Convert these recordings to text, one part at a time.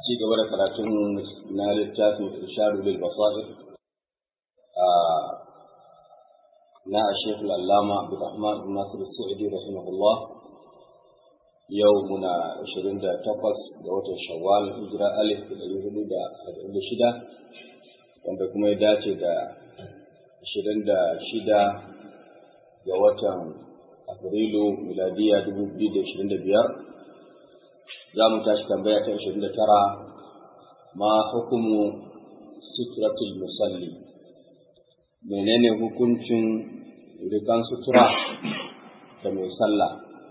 ci gaba da karatun na littafin irshadu lil basair na Sheikh Al-Allama Abdulrahman bin Nasir Sa'idi rahimahullah yau muna 28 ga watan Shawwal hijira alif da ɗari hudu da arba'in da shida wanda kuma ya dace da 26 ga watan Afrilu miladiya 2025 za mu tashi tambaya ta 29 ma hukumu sutratul musalli menene hukuncin rikan sutura da mai sallah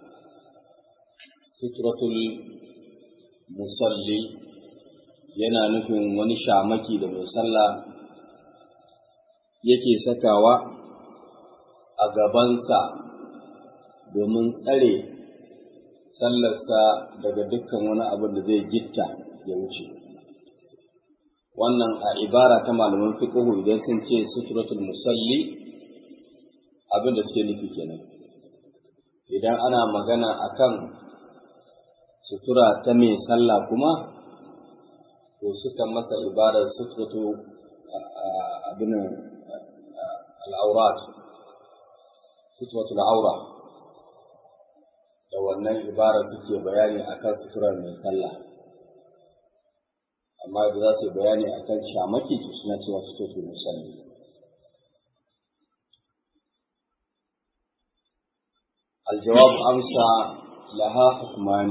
sutratul musalli yana nufin wani shamaki da mai sallah yake sakawa a gabansa domin tsare sallarsa daga dukkan wani abin da zai gitta ya wuce wannan a ibara ta malaman fiqh idan sun ce suturatul musalli abin da suke nufi kenan idan ana magana akan sutura ta mai sallah kuma to suka masa ibarar suturatu abin al'aurat suturatul aura da wannan ibarar suke bayani akan suturar mai sallah amma da za su bayani akan shamaki to suna cewa suturatul musalli الجواب أمسى لها حكمان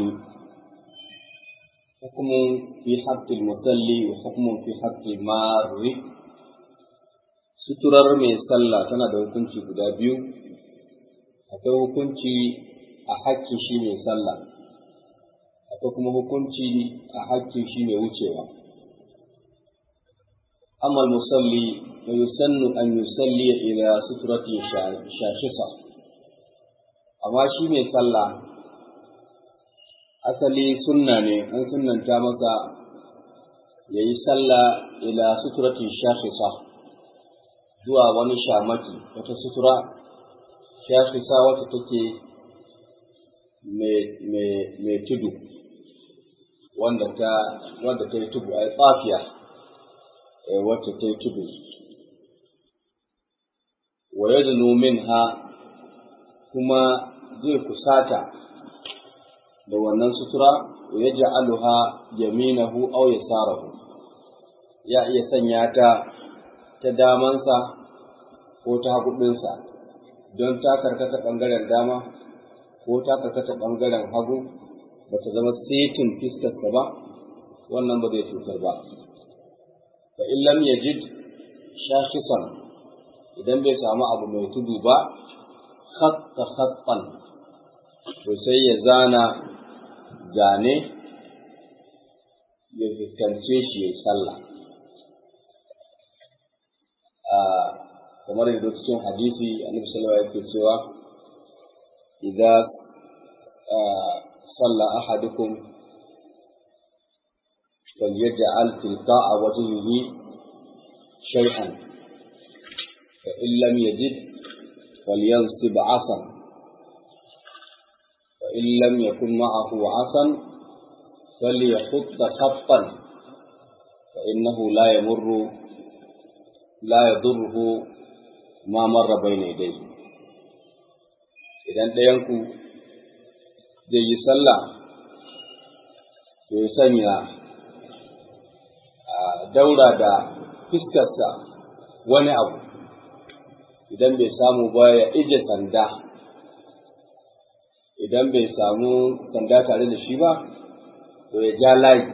حكم في حق المصلي وحكم في حق المار suturar mai sallah tana da hukunci guda biyu akwai hukunci a hakkin shi mai sallah akwai kuma hukunci a hakkin shi mai wucewa amma musalli fa yusannu an yusalli ila sutratin shashisa amma shi mai sallah asali sunna ne an sunnanta masa ya yi sallah ila suturatin shafisa zuwa wani shamaki wata sutura shafisa wata take mai tudu wanda ta wanda ta yi tudu a tsafiya wacce ta yi tudu wa yadnu minha kuma zai kusata da wannan sutura ya ja'aluha yaminahu aw yasarahu ya iya sanya ta ta damansa ko ta haguɗinsa don ta karkata ɓangaren dama ko ta karkata ɓangaren hagu ba ta zama setin fiskarsa ba wannan ba zai cutar ba fa in lam yajid shashisan idan bai samu abu mai tudu ba khatta khattan to sai ya zana zane ya fuskance shi ya sallah kamar yadda cikin hadisi annabi sallallahu alaihi wasallam cewa idza salla ahadukum فليجعل تلقاء وجهه شيئا فإن لم يجد فلينصب عصا فإن لم يكن معه عصا فليخط خطا فإنه لا يمر لا يضره ما مر بين يديه idan ɗayanku zai yi sallah to ya sanya a daura da fiskarsa wani abu idan bai samu ba ya ije sanda idan bai samu sanda tare da shi ba to ya ja layi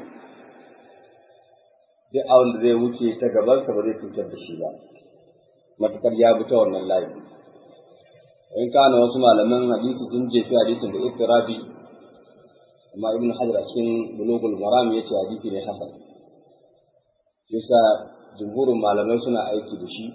duk abin da zai wuce ta gabansa ba zai cutar da shi ba matukar ya bi ta wannan layi in kana wasu malaman hadisi sun jefi hadisin da iftirabi amma ibn hajar a cikin bulugul maram yace hadisi ne hasan yasa jumhurin malamai suna aiki da shi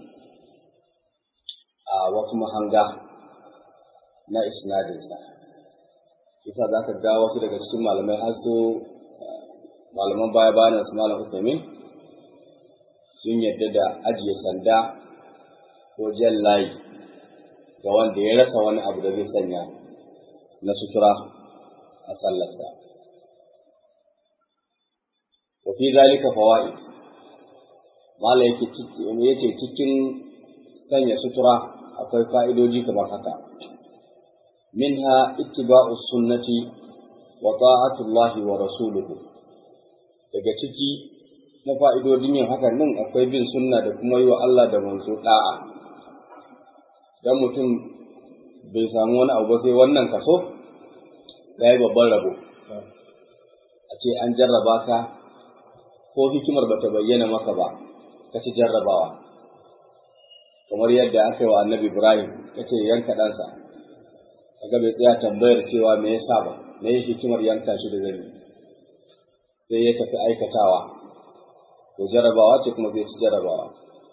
a wasu mahanga na isnadinsa yasa za ka ga wasu daga cikin malamai har so malaman baya bayan su malam Usaimin sun yadda da ajiye sanda ko jan layi ga wanda ya rasa wani abu da zai sanya na sutura a sallarsa. wa fi zalika fawaid mala yake yace cikin sanya sutura akwai fa'idoji kamar haka minha ittiba'us sunnati wa ta'atullahi wa rasuluhu daga ciki na fa'idodin yin hakan nan akwai bin sunna da kuma yi wa Allah da manzo da'a dan mutum bai samu wani abu sai wannan kaso ya yi babban rabo a ce an jarraba ka ko hikimar bata bayyana maka ba ka ci jarrabawa kamar yadda aka yi wa annabi ibrahim ya ce yanka ɗansa kaga bai tsaya tambayar cewa me yasa ba me ya hikimar yanka shi da zai sai ya tafi aikatawa to jarrabawa ce kuma zai ci jarrabawa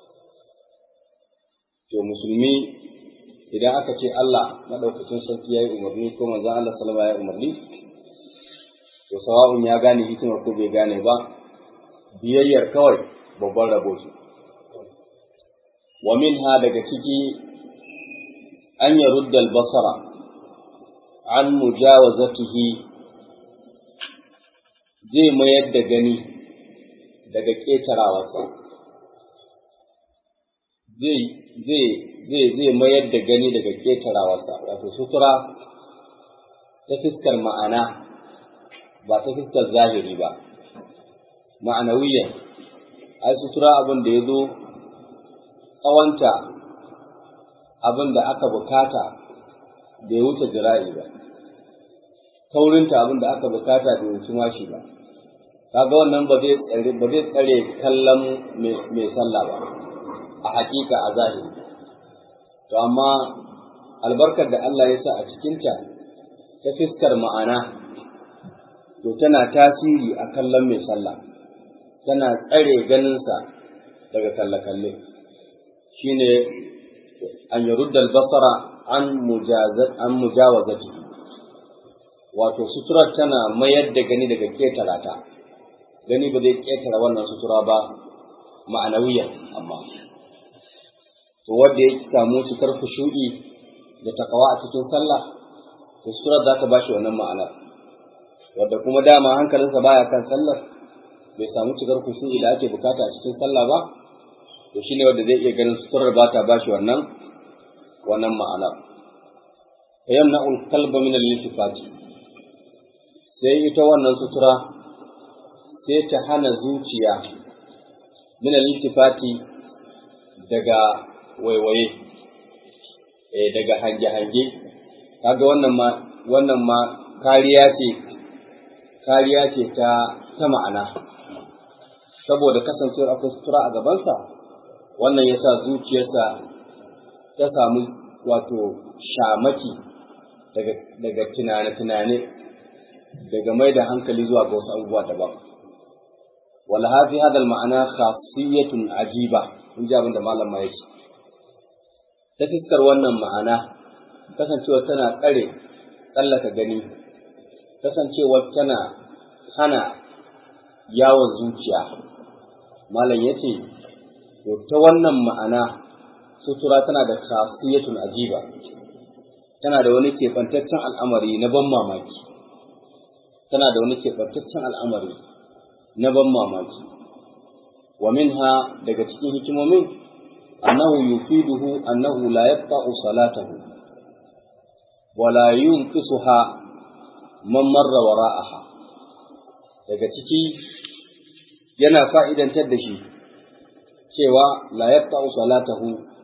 to musulmi idan aka ce Allah madaukakin sarki ya yi umarni ko manzon Allah sallama ya umarni to sawa'un ya gane hikimar ko bai gane ba biyayyar kawai babban rabo ce wa minha daga ciki an yarudda al-basara an mujawazatihi zai mayar da gani daga ƙetarawarsa zai zai zai zai mayar da gani daga ƙetarawarsa wato sutura ta fiskar ma'ana ba ta fiskar zahiri ba ma'anawiyan ai sutura abin da ya zo tsawonta abin da aka bukata da ya wuce jira'i ba kaurinta abin da aka bukata da ya wuce mashi ba kaga wannan ba zai tsare ba zai tsare kallon mai sallah ba a hakika a zahiri to amma albarkar da Allah ya sa a cikinta ta fiskar ma'ana to tana tasiri a kallon mai sallah tana tsare ganinsa daga kalle-kalle shine an yarudda basara an mujazat an mujawazati wato sutura tana mayar da gani daga ketara ta gani ba zai ketara wannan sutura ba ma'anawiyan amma to wanda ya samu cikar khushu'i da takawa a cikin sallah to surar za ta bashi wannan ma'ana wanda kuma dama hankalinsa baya kan sallar bai samu cikar khushu'i da ake bukata a cikin sallah ba to shine wanda zai iya ganin suturar ba ta bashi wannan wannan ma'ana fa yamna'ul qalba min al-iltifati sai ita wannan sutura sai ta hana zuciya min al-iltifati daga waiwaye eh daga hange-hange kaga wannan ma wannan ma kariya ce kariya ce ta ta ma'ana saboda kasancewar akwai sutura a gabansa wannan ya sa zuciyarsa ta samu wato shamaki daga tunane-tunane daga mai da hankali zuwa ga wasu abubuwa daban wala hafi hadal ma'ana khasiyatun ajiba in ji abin da malam ma yake ta fiskar wannan ma'ana kasancewar tana tsare tsallaka gani kasancewar tana hana yawon zuciya malam ya ce to ta wannan ma'ana sutura tana da khasiyatun ajiba tana da wani keɓantaccen al'amari na ban mamaki tana da wani keɓantaccen al'amari na ban mamaki wa minha daga cikin hikimomin annahu yufiduhu annahu la yaqta'u salatahu wa la yunqisuha man marra wara'aha daga ciki yana fa'idantar da shi cewa la yaqta'u salatahu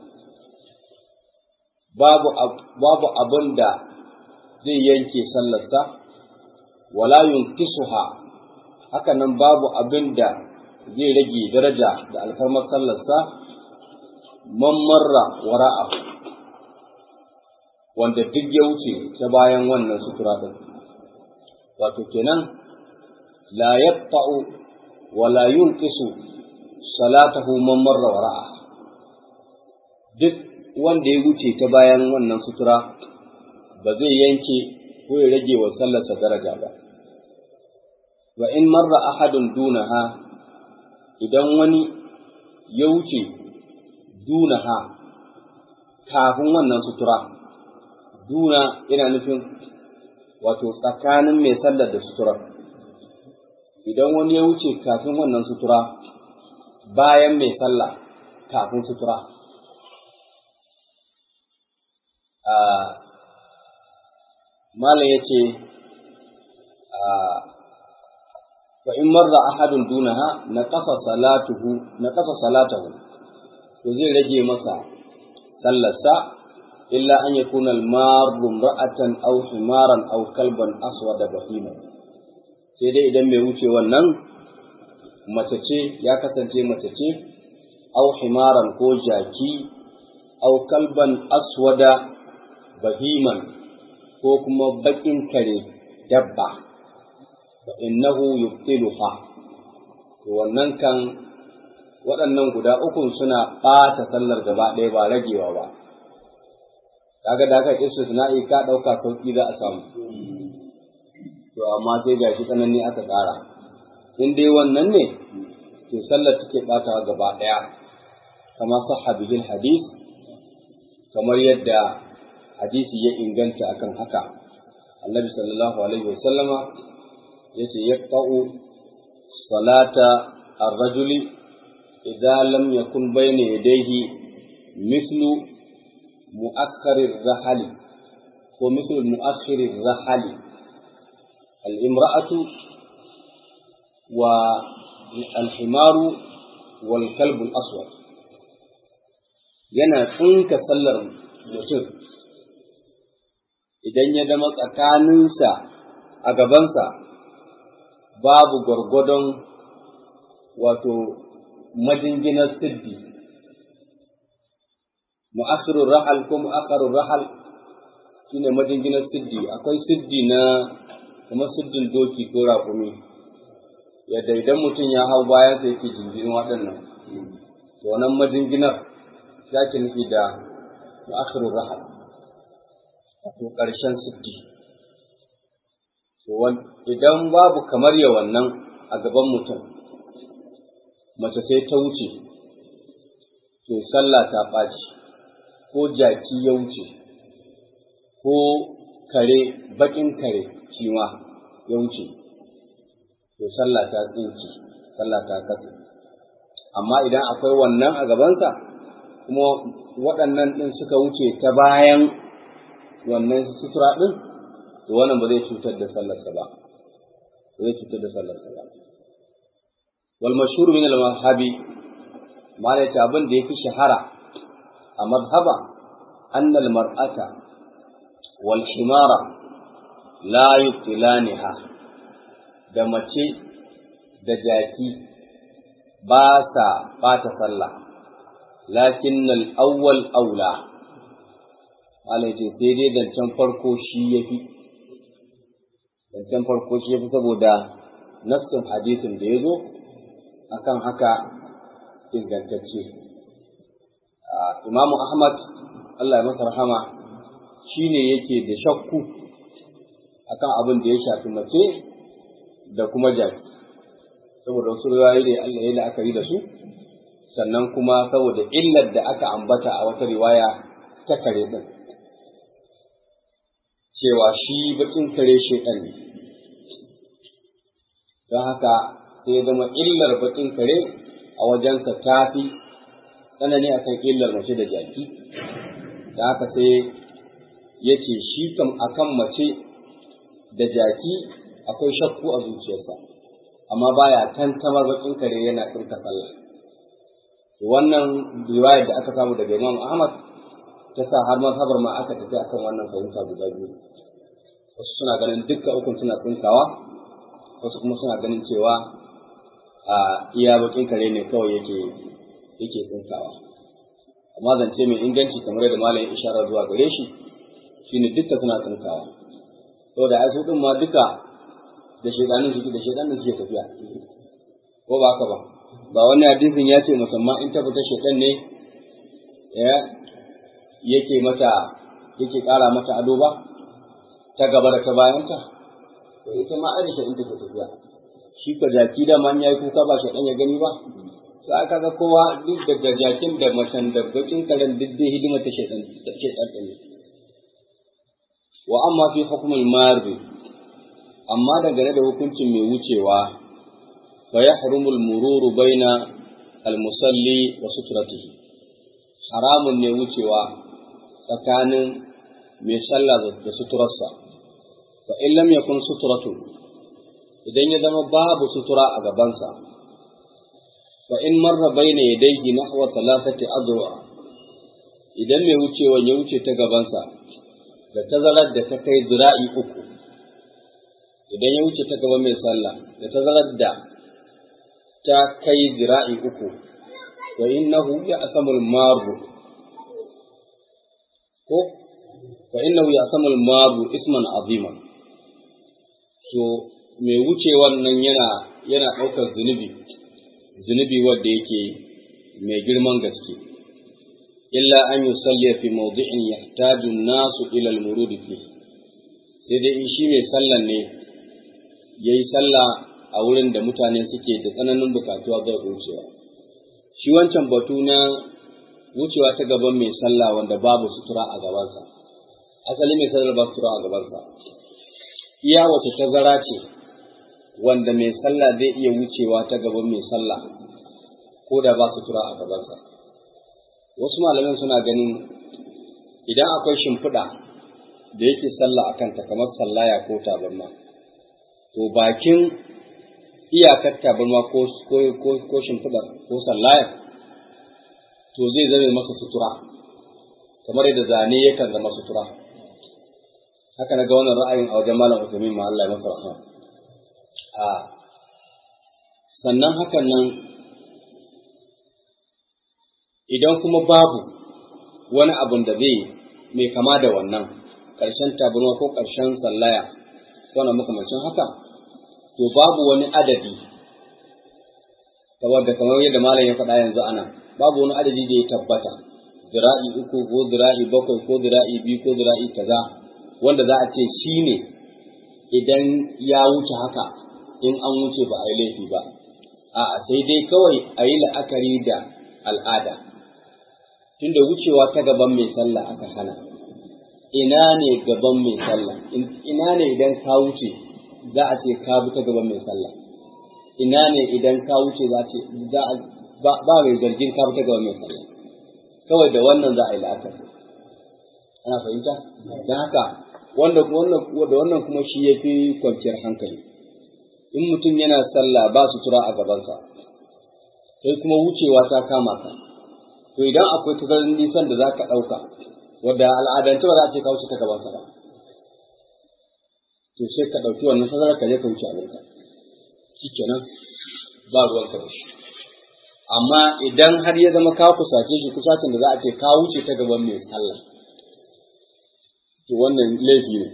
babu babu abin da zai yanke sallarsa wala yunkisuha haka nan babu abin da zai rage daraja da alfarmar sallarsa man marra wara'a wanda duk ya wuce ta bayan wannan sutura din wato kenan la yaqta'u wala yunqisu salatahu man marra wara'a duk wanda ya wuce ta bayan wannan sutura ba zai yanke ko ya rage wa sallarsa daraja ba wa in marra ahadun dunaha idan wani ya wuce dunaha kafin wannan sutura duna yana nufin wato tsakanin mai sallar da suturar idan wani ya wuce kafin wannan sutura bayan mai sallah kafin sutura malam ya ce fa in marra ahadun dunaha na kafa salatuhu na kafa salatahu to zai rage masa sallarsa illa an yakuna al-marru ra'atan aw himaran aw kalban aswada bahima sai dai idan mai wuce wannan mace ce ya kasance mace ce aw himaran ko jaki aw kalban aswada bahiman ko kuma bakin kare dabba fa innahu yubtiluha to wannan kan waɗannan guda ukun suna ɓata sallar gaba ɗaya ba ragewa ba kaga da aka istisna'i ka ɗauka sauƙi za a samu to amma sai gashi tsanani aka ƙara in dai wannan ne to sallar take ɓatawa gaba ɗaya kama sahha bihil hadith kamar yadda hadisi ya inganta akan haka annabi sallallahu alaihi wasallama yace yaqta'u salata ar-rajuli idza lam yakun bayna yadayhi mithlu mu'akkar ar-rahali ko mithlu mu'akhir ar-rahali al-imra'atu wa al-himaru wal kalb al-aswad yana tsinka sallar mutum idan ya zama tsakaninsa a gabansa babu gwargwadon wato majinginar siddi mu'akhirur rahal ko mu'akharur rahal shine majinginar siddi akwai siddi na kamar siddin doki ko raƙumi yadda idan mutum ya hau bayan sa yake jinjirin waɗannan to wannan majinginar ya ke nufi da mu'akhirur rahal wato ƙarshen siddi idan babu kamar ya wannan a gaban mutum mace sai ta wuce to sallah ta ɓaci ko jaki ya wuce ko kare baƙin kare shi ma ya wuce to sallah ta tsinki sallah ta katse amma idan akwai wannan a gabansa kuma waɗannan ɗin suka wuce ta bayan wannan sutura ɗin to wannan ba zai cutar da sallarsa ba ba zai cutar da sallarsa ba wal mashhur min al mazhabi malai ta abin da yafi shahara a mazhaba anna al mar'ata wal himara la yubtilaniha da mace da jaki ba sa bata sallah lakin al awwal aula malai ce sai dai zancen farko shi yafi zancen farko shi ya fi saboda nassin hadisin da ya zo akan haka ingantacce imamu ahmad allah ya masa rahama shi ne yake da shakku akan abin da ya shafi mace da kuma jaki saboda wasu riwayoyi da allah ya la'akari da su sannan kuma saboda illar da aka ambata a wata riwaya ta kare din cewa shi bakin kare shaitan ne don haka sai zama illar bakin kare a wajensa ta fi tsanani a kan illar mace da jaki da haka sai ya ce shi kam a kan mace da jaki akwai shakku a zuciyarsa amma baya tantamar bakin kare yana tsirka sallah wannan riwayar da aka samu daga Imam Ahmad ta sa har mazhabar ma aka tafi akan wannan fahimta guda biyu wasu suna ganin dukkan ukun suna tsinkawa wasu kuma suna ganin cewa a iya bakin kare ne kawai yake yake tsinkawa amma zance mai inganci kamar yadda malamin isharar zuwa gare shi shine dukka suna tsinkawa saboda ai su din ma duka da shedanin suke da shedanin suke tafiya ko ba haka ba ba wani hadisin ya ce musamman in ta fita shedan ne ya yake mata yake ƙara mata ado ba ta gaba da ta bayanta to ita ma aisha in take tafiya shi ka jaki da man yayi kuka ba shi dan ya gani ba sai aka ga kowa duk da jakin da macen da bakin karen duk dai hidima ta shedan ta shedan ne wa amma fi hukmul marbi amma dangane da hukuncin mai wucewa fa yahrumu al-mururu baina al-musalli wa sutratihi haramun ne wucewa tsakanin mai sallah da suturarsa fa in lam yakun suturatu idan ya zama babu sutura a gabansa fa in marra baina yadayhi nahwa thalathati adwa idan mai wucewa ya wuce ta gabansa da tazarar da ta kai zira'i uku idan ya wuce ta gaban mai sallah da tazarar da ta kai zira'i uku wa innahu ya'samul maru ko fa innahu ya'samul maru isman azima so mai wuce wannan yana yana ɗaukar zunubi zunubi wanda yake mai girman gaske illa an yusalli fi mawdi'in yahtaju an-nasu ila al-murud fi sai dai in shi mai sallan ne yayi sallah a wurin da mutane suke da tsananin bukatuwa ga wucewa shi wancan batu na wucewa ta gaban mai sallah wanda babu sutura a gabansa asali mai sallar ba sutura a gabansa iya wata tazara ce wanda mai sallah zai iya wucewa ta gaban mai sallah ko da ba sutura a gabansa wasu malaman suna ganin idan akwai shimfiɗa da yake sallah a kanta kamar sallaya ko tabarma to bakin iyakar tabarma ko ko shimfiɗa ko sallaya to zai zame masa sutura kamar yadda zane yakan zama sutura haka na ga wannan ra'ayin a wajen malam Usaimin ma Allah ya masa rahama a sannan hakan nan idan kuma babu wani abun da zai mai kama da wannan ƙarshen tabarma ko ƙarshen sallaya wani makamancin haka to babu wani adadi saboda kamar yadda malam ya faɗa yanzu ana babu wani adadi da ya tabbata zira'i uku ko zira'i bakwai ko zira'i biyu ko zira'i kaza wanda za a ce shi ne idan ya wuce haka in an wuce ba a yi laifi ba a'a sai dai kawai a yi la'akari da al'ada tunda wucewa ta gaban mai sallah aka hana ina ne gaban mai sallah ina ne idan ka wuce za a ce ka bi ta gaban mai sallah ina ne idan ka wuce za ce za a ba mai zargin ka bi ta gaban mai sallah kawai da wannan za a yi la'akari ana fahimta don haka wanda wannan da wannan kuma shi ya fi kwanciyar hankali in mutum yana sallah ba sutura a gabansa sai kuma wucewa ta kama ka to idan akwai tazarin nisan da za ka ɗauka wadda al'adance ba za a ce ka wuce ta gabansa ba to sai ka ɗauki wannan tazarar ka je ka wuce abinka shi kenan ba ruwan ka da shi amma idan har ya zama ka kusace shi kusacin da za a ce ka wuce ta gaban mai sallah to wannan laifi ne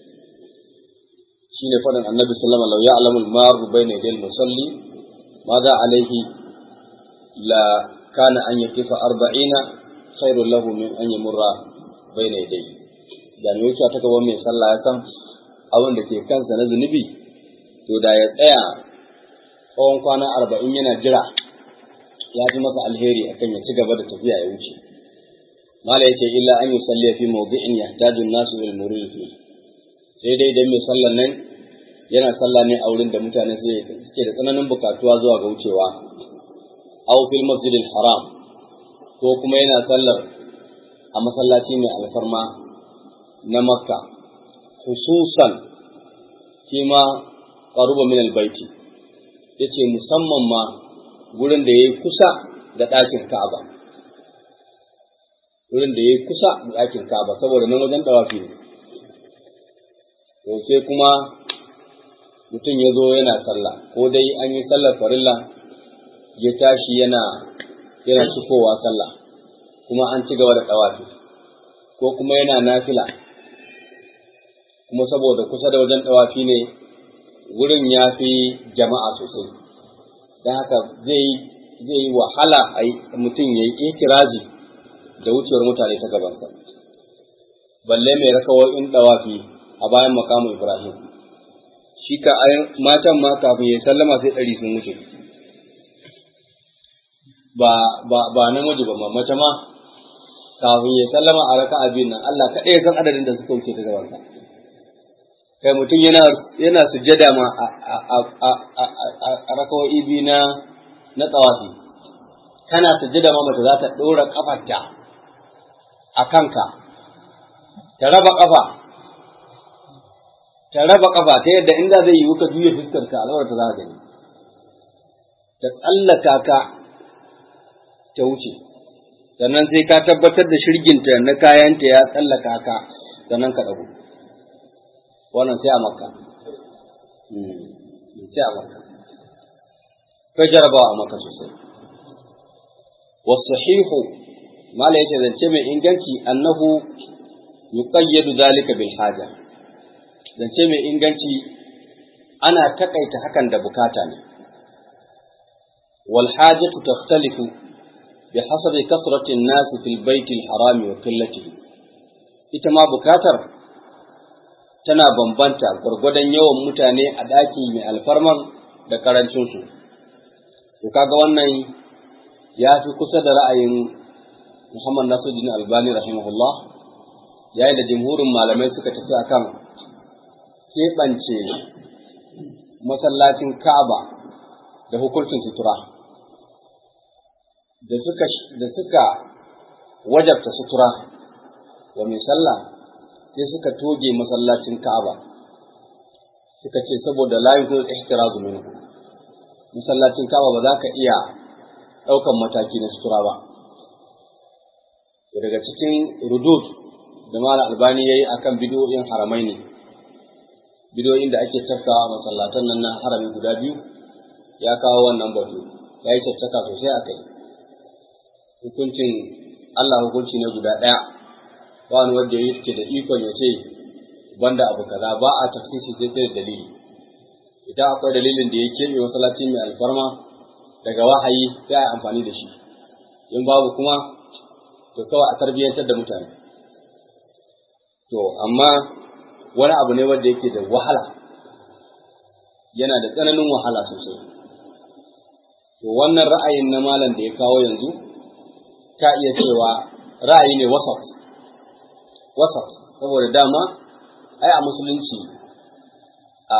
shine faɗin annabi sallama lau ya'lamu al-maru bayna yadayil musalli ma za alaihi la kana an yakifa arba'ina khairul lahu min an yamurra bayna yadayhi da me wuce ta gaban mai sallah ya san abin da ke kansa na zunubi to da ya tsaya tsawon kwana arba'in yana jira ya fi masa alheri akan ya ci gaba da tafiya ya wuce mala yace illa an yusalli fi mawdi'in yahtaju an-nasu ila al-murid fi sai dai idan mai sallan nan yana sallah ne a wurin da mutane suke da tsananin bukatuwa zuwa ga wucewa aw fil masjid al-haram ko kuma yana sallar a masallaci mai alfarma na makka khususan kima qaruba min al-baiti yace musamman ma gurin da yayi kusa da ɗakin Ka'aba wurin da yayi kusa da ɗakin Ka'aba saboda nan wajen dawafi ne to sai kuma mutum ya zo yana sallah ko dai an yi sallar farilla ya tashi yana yana cikowa sallah kuma an ci gaba da dawafi ko kuma yana nafila kuma saboda kusa da wajen dawafi ne wurin ya fi jama'a sosai don haka zai zai yi wahala a mutum ya yi ikirazi da wucewar mutane ta gabansa balle mai rakawoyin dawafi a bayan makamu ibrahim shi ka matan ma kafin ya sallama sai ɗari sun wuce ba ba ba namiji ba mace ma kafin ya sallama a raka abin nan Allah kaɗai san adadin da suka wuce ta gabansa kai mutum yana yana sujjada ma a rakawoyi biyu na na tsawafi kana sujjada ma mace za ta ɗora ƙafarta a kanka ta raba ƙafa ta raba ƙafa ta yadda inda zai yi ka juya fuskar ka alawar ta za ka gani ta tsallaka ka ta wuce sannan sai ka tabbatar da shirginta na kayanta ya tsallaka ka sannan ka ɗago wannan sai a makka sai a makka kai jarabawa a makka sosai wasahihu mala yace zance mai inganci annahu yuqayyadu zalika bil haja zance mai inganci ana takaita hakan da bukata ne wal hajatu takhtalifu بحسب كثرة الناس في البيت الحرام وقلته ita ma bukatar tana bambanta gwargwadon yawan mutane a ɗaki mai alfarman da ƙarancinsu. To kaga wannan ya fi kusa da ra'ayin Muhammad Nasiruddin Albani rahimahullah yayin da jimhurin malamai suka tafi akan keɓance masallacin Ka'aba da hukuncin sutura. da suka da suka wajabta sutura wa mai sallah sai suka toge masallacin Ka'aba suka ce saboda la yuzul ihtirazu minhu masallacin Ka'aba ba za ka iya ɗaukan mataki na sutura ba daga cikin rudud da mala albani yayi akan bidiyoyin haramai ne bidiyoyin da ake tafkawa masallatan nan na harami guda biyu ya kawo wannan batu ya yi tattaka sosai a kai hukuncin Allah hukunci ne guda ɗaya ba wani wanda ya ke da ikon ya ce banda abu kaza ba a tafsiri sai sai dalili idan akwai dalilin da ya keɓe masallaci mai alfarma daga wahayi sai a amfani da shi in babu kuma to kawai a tarbiyyantar da mutane to amma wani abu ne wanda yake da wahala yana da tsananin wahala sosai to wannan ra'ayin na malam da ya kawo yanzu ka iya cewa ra'ayi ne wasaf wasaf saboda dama ai a musulunci a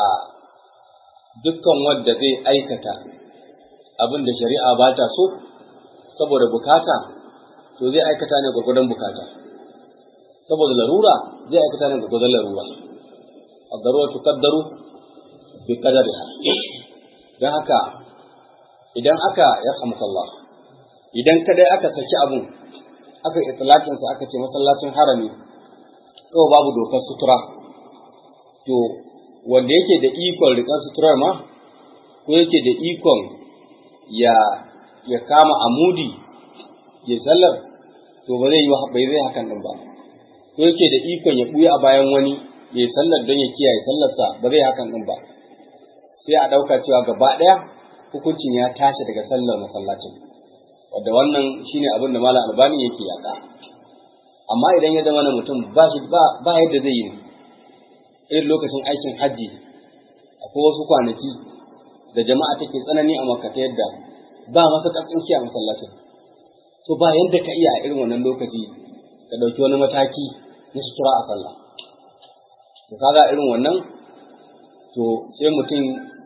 dukkan wanda zai aikata abin da shari'a ba ta so saboda bukata to zai aikata ne gwagwadon bukata saboda larura zai aikata ne gwagwadon larura الضرورة تقدر بقدرها don haka idan aka ya Allah idan kadai aka saki abun aka itlaqin sa aka ce masallacin harami kawai babu dokar sutura to wanda yake da ikon rikan suturar ma ko yake da ikon ya ya kama amudi ya sallar to ba zai yi bai zai hakan din ba ko yake da ikon ya buya a bayan wani ya sallar don ya kiyaye sallarsa ba zai hakan din ba sai a ɗauka cewa gaba ɗaya hukuncin ya tashi daga sallar masallacin wadda wannan shine abin da malam albani yake yaƙa amma idan ya zama na mutum ba shi ba yadda zai yi irin lokacin aikin hajji akwai wasu kwanaki da jama'a take tsanani a makka ta yadda ba masa ƙarfinci a masallacin to ba yadda ka iya a irin wannan lokaci ka ɗauki wani mataki na sutura a sallah to kaga irin wannan to sai mutum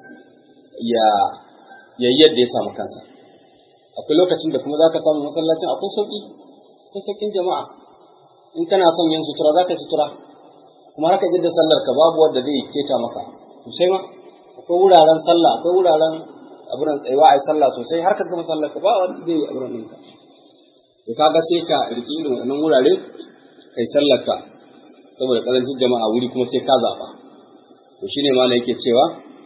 ya ya yadda ya samu kansa akwai lokacin da kuma za ka samu masallacin akwai sauƙi akwai sauƙin jama'a in kana son yin sutura za ka sutura kuma haka jidda sallar ka babu wanda zai keta maka sosai ma akwai wuraren sallah akwai wuraren abin tsayuwa a yi sallah sosai har ka gama sallar ka ba wanda zai yi abin ɗinka to kaga sai ka riƙi irin wannan wurare kai sallar ka saboda ƙarancin jama'a wuri kuma sai ka zaɓa to shine ma yake cewa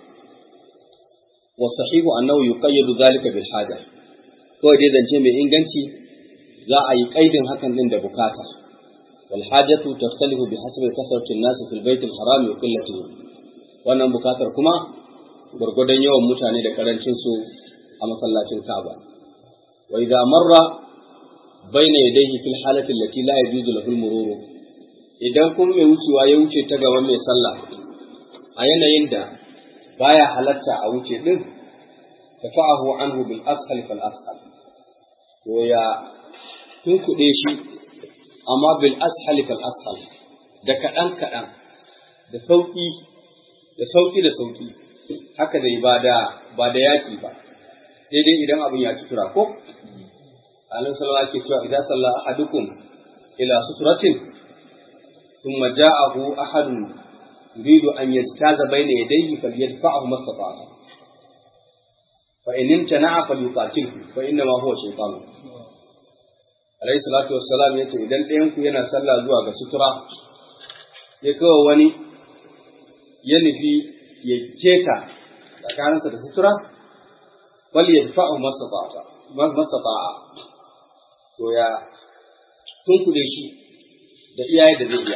wasahihu annahu yuqayyadu zalika bil haja kawai dai zance mai inganci za a yi kaidin hakan din da bukata wal hajatu taftalifu bi hasbi kasrati an-nas fil bayt al-haram wa qillatihi wannan bukatar kuma gurgudan yawan mutane da karancin su a masallacin Kaaba wa idza marra bayna yadayhi fil halati allati la yajuzu lahu al-murur idan kuma mai wucewa ya wuce ta gaban mai sallah a yanayin da baya halatta a wuce din tafa'ahu anhu bil asfal fal asfal to ya tunkuɗe shi amma bil ashal fal ashal da kaɗan kaɗan da sauƙi da sauki da sauki haka dai ba da ba da yaki ba sai dai idan abin ya sutura ko Annabi sallallahu alaihi wasallam idan salla ahadukum ila suturatin thumma ja'ahu ahadun yuridu an yajtaza bayna yadayhi falyadfa'hu mastata'a fa in imtana'a falyuqatilhu fa inna ma huwa shaytan alayhi salatu wassalam yace idan ɗayan ku yana sallah zuwa ga sutura ya kawo wani ya nufi ya keta tsakaninsa da sutura wal yadfa'u mastata'a mastata'a to ya tunkude shi da iyaye da zai iya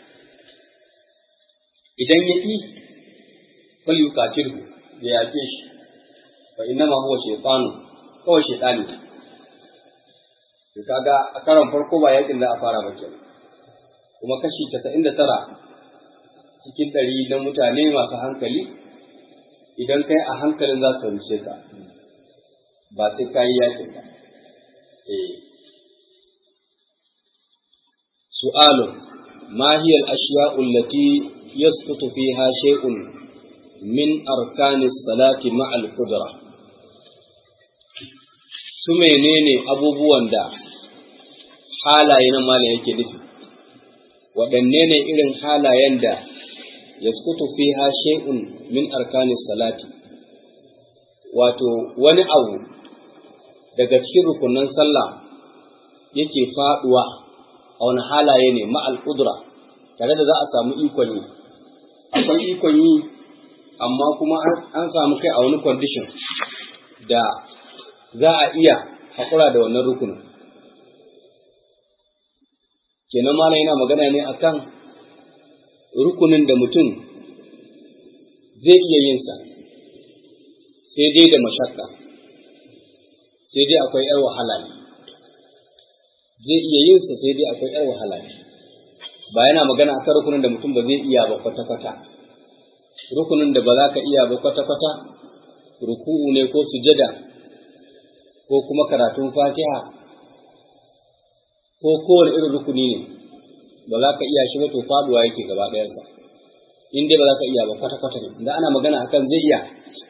idan ya ƙi fal yuqatilhu ya yake shi fa innama huwa shaytanu kawai shaytani to kaga a karon farko ba yakin da a fara ba kenan kuma kashi 99 cikin ɗari na mutane masu hankali idan kai a hankalin za su ruce ka ba sai ka yi yakin ba سؤال ما هي الأشياء التي يسقط فيها شيء من أركان الصلاة مع القدرة su menene abubuwan da halaye na mala yake nufi waɗanne ne irin halayen da ya fiha shay'un min arkanis salati wato wani abu daga cikin rukunan sallah yake faɗuwa a wani halaye ne ma'al ƙudura tare da za a samu ikon yi akwai ikon yi amma kuma an samu kai a wani condition da za a iya haƙura da wannan rukunin kenan malam yana magana ne akan rukunin da mutum zai iya yin sa sai dai da mashakka sai dai akwai 'yar wahala ne zai iya yin sa sai dai akwai 'yar wahala ne ba yana magana akan rukunin da mutum ba zai iya ba kwata-kwata rukunin da ba za ka iya ba kwata-kwata ruku'u ne ko sujada ko kuma karatun fatiha ko kowane irin rukuni ne ba za ka iya shi ba to faduwa yake gaba ɗayansa in dai ba za ka iya ba kwata-kwata ne da ana magana akan zai iya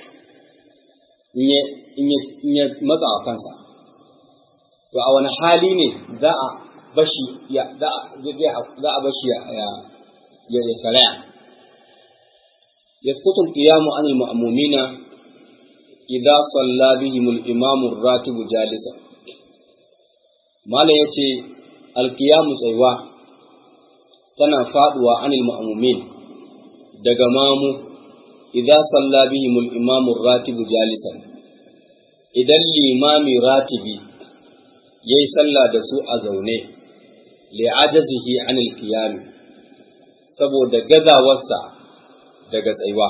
in ya matsa wa kansa to a wani hali ne za a bashi ya za a bashi ya ya ya saraya yasqutu al-qiyamu an al-ma'mumina idza salla bihim al-imam ar-ratib jalisa mala yace al-qiyamu tsaywa tana faduwa an al-ma'mumin daga mamu idza salla bihim al-imam ar-ratib jalisan idan limami ratibi yayi sallah da su a zaune li'ajazihi anil qiyam saboda gazawarsa daga tsayuwa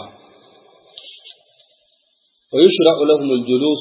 fa yushra'u lahum al-julus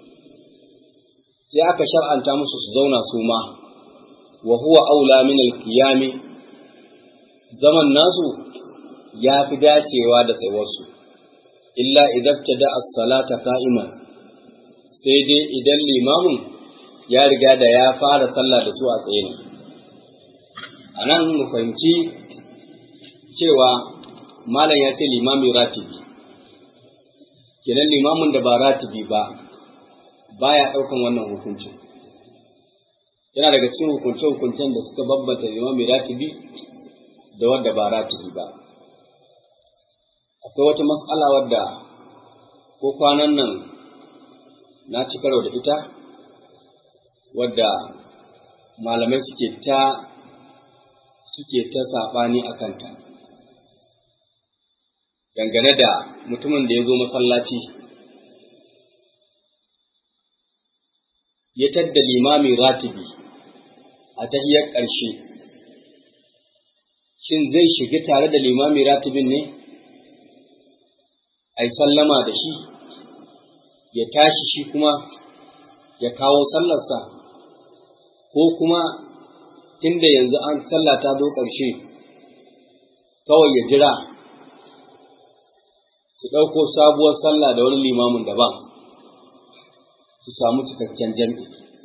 sai aka shar'anta musu su zauna su ma wa huwa aula min al-qiyam zaman nasu ya fi dacewa da tsayuwarsu illa idan tada as-salata qa'iman sai dai idan limamin ya riga da ya fara sallah da su a tsaye ne a nan mu fahimci cewa malam ya ce limami ratibi kenan limamin da ba ratibi ba baya ɗaukan wannan hukuncin yana daga cikin hukunce-hukuncen da suka bambanta limami ratibi da wadda ba ratibi ba akwai wata matsala wadda ko kwanan nan na ci karo da ita wadda malamai suke ta suke ta saɓani a kanta dangane da mutumin da ya zo masallaci ya tadda limami ratibi a tahiyar ƙarshe shin zai shiga tare da limami ratibin ne a yi sallama da shi ya tashi shi kuma ya kawo sallarsa ko kuma tunda yanzu an sallah ta zo ƙarshe kawai ya jira su ɗauko sabuwar sallah da wani limamin daban su samu cikakken jam'i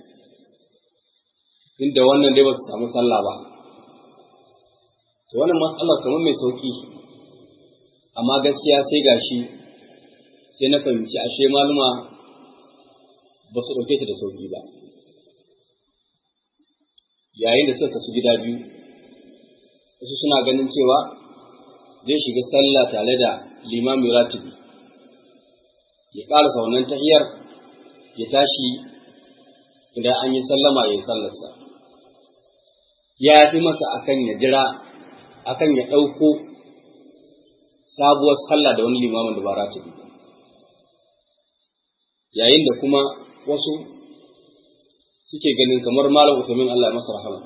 inda wannan dai ba su samu sallah ba to wannan matsalar kamar mai sauki amma gaskiya sai gashi sai na fahimci ashe maluma ba su ɗauke ta da sauƙi ba yayin da suka kasu gida biyu wasu suna ganin cewa zai shiga sallah tare da limamin ratibi ya ƙarasa wannan tahiyar ya tashi idan an yi sallama ya yi sallarsa ya fi masa akan ya jira akan ya ɗauko sabuwar sallah da wani limamin da ba ratibi yayin da kuma wasu suke ganin kamar malam Usaimin Allah ya masa rahama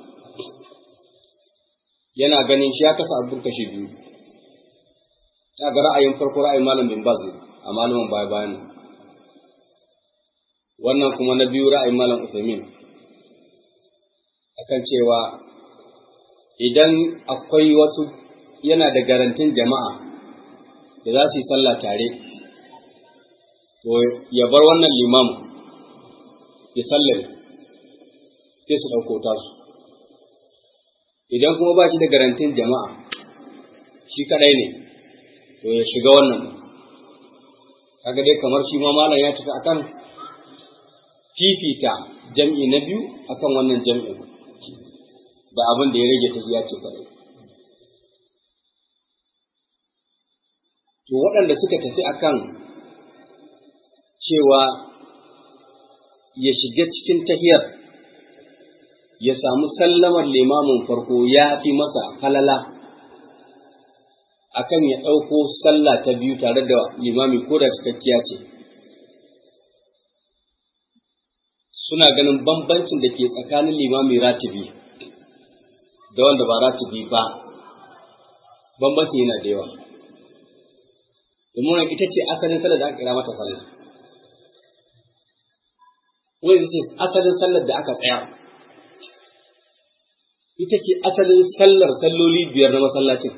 yana ganin shi ya kasa abin kashe biyu ya ga ra'ayin farko ra'ayin malam bin Baz a malamin baya bayan wannan kuma na biyu ra'ayin malam Usaimin akan cewa idan akwai wasu yana da garantin jama'a da za su yi sallah tare to ya bar wannan limamu ya sallame sai su ɗauko tasu idan kuma ba shi da garantin jama'a shi kaɗai ne to ya shiga wannan kaga dai kamar shi ma malam ya tafi akan fifita jam'i na biyu akan wannan jam'in da abin da ya rage ta ya ce kaɗai to waɗanda suka tafi akan cewa ya shiga cikin tahiyar ya samu sallamar limamin farko ya fi masa falala akan ya ɗauko sallah ta biyu tare da limami ko da cikakkiya ce suna ganin bambancin da ke tsakanin limami ratibi da wanda ba ratibi ba bambancin yana da yawa domin ita ce asalin sallar da aka kira mata sallah wani ce asalin sallar da aka tsaya ita ce asalin sallar salloli biyar na masallacin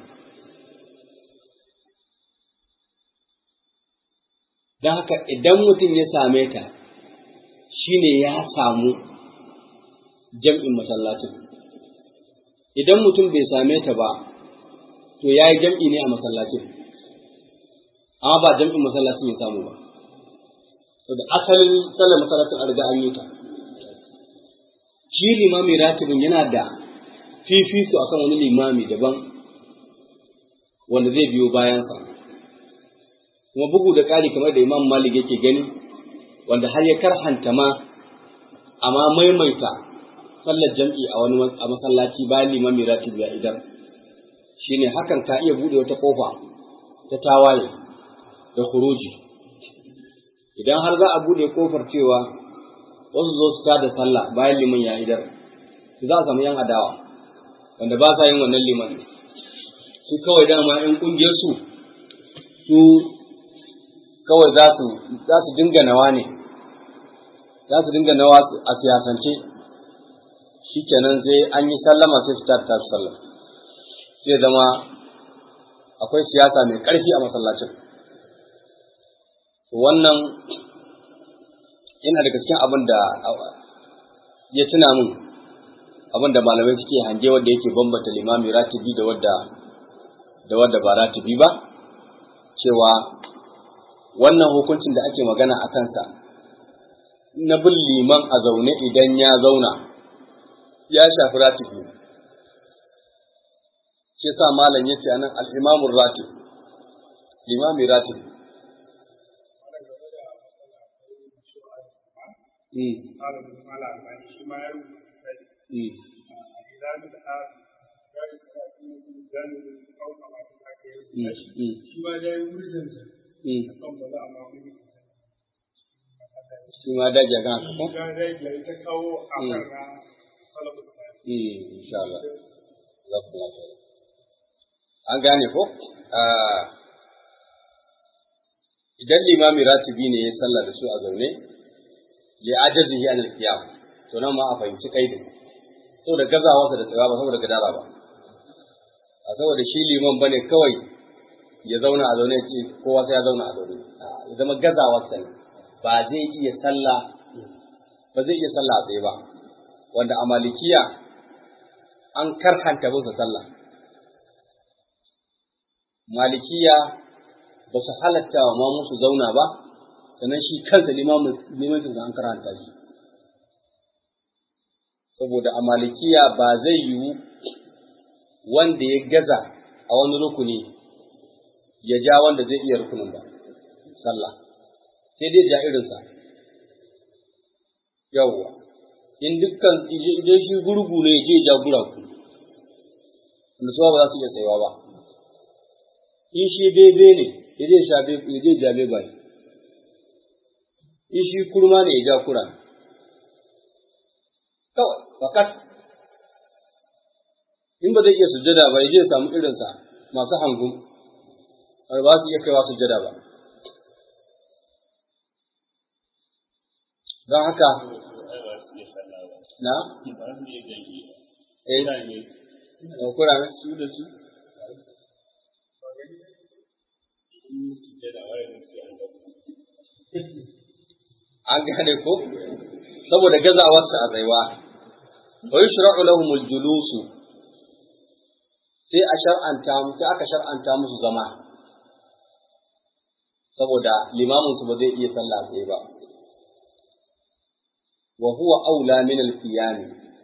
don haka idan mutum ya same ta shine ya samu jam'in masallacin idan mutum bai same ta ba to ya yi jam'i ne a masallacin amma ba jam'in masallacin ya samu ba da asalin sallar masallacin a riga an yi ta shi limami ratibin yana da fifiko akan wani limami daban wanda zai biyo bayansa kuma bugu da ƙari kamar da imam malik yake gani wanda har ya karhanta ma amma maimaita sallar jam'i a wani a masallaci bayan limami ratib ya idan shine hakan ka iya bude wata kofa ta tawaye da khuruji idan har za a bude kofar cewa wasu zo su da sallah bayan liman ya idar su za a samu yan adawa wanda ba sa yin wannan liman su kawai dama yan kungiyar su su kawai za su za su dinga nawa ne za su dinga nawa a siyasance shikenan sai an yi sallama sai su tada su sallah sai zama akwai siyasa mai ƙarfi a masallacin wannan yana daga cikin abin da ya tuna min abin da malamai suke hange wanda yake bambanta limami ratibi da wadda da wadda ba ratibi ba cewa wannan hukuncin da ake magana a kansa na bin liman a zaune idan ya zauna ya shafi ratibi shi sa malam yace anan al-imamur ratib limami ratib shi ma daji a kan haka ta kawo a kan na salamu insha Allah za ku lafiya an gane ko idan limami ratibi ne ya sallah da su a zaune li ajazihi an al-qiyam to nan ma a fahimci kaidin saboda gazawarsa da tsaya ba saboda gadara ba a saboda shi liman bane kawai ya zauna a zaune ce kowa sai ya zauna a zaune ya zama gazawarsa ne ba zai iya sallah ba zai iya sallah a tsaye ba wanda a malikiya an karhanta musu sallah malikiya ba su halatta wa mamu su zauna ba sannan shi kansa limamin an karanta shi saboda a malikiya ba zai yiwu wanda ya gaza a wani rukuni ya ja wanda zai iya rukunin ba sallah sai dai ja irinsa yawwa in dukkan idan shi gurgu ne ya je ja guraku wanda suwa ba za su iya tsayawa ba in shi bebe ne ya je sha ya je ja beba ne in shi kurma ne ya ja kura kawai fakat in ba zai iya sujjada ba ya je samu irinsa masu hangun ba su iya kaiwa sujjada ba don haka na eh kura ne su da su an gane ko saboda gazawarsa a tsaiwa wa yushra'u lahum al-julusu sai a shar'anta sai aka shar'anta musu zama saboda limamin su ba zai iya sallah tsaye ba wa huwa aula min al-qiyam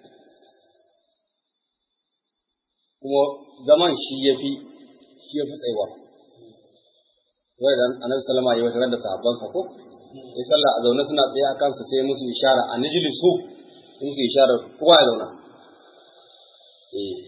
kuma zaman shi yafi shi yafi tsaiwa wai dan annabi sallama ya wata da sahabbansa ko sai sallah a zaune suna tsaye a kansu sai musu ishara a nijlisu musu ishara kowa ya zauna eh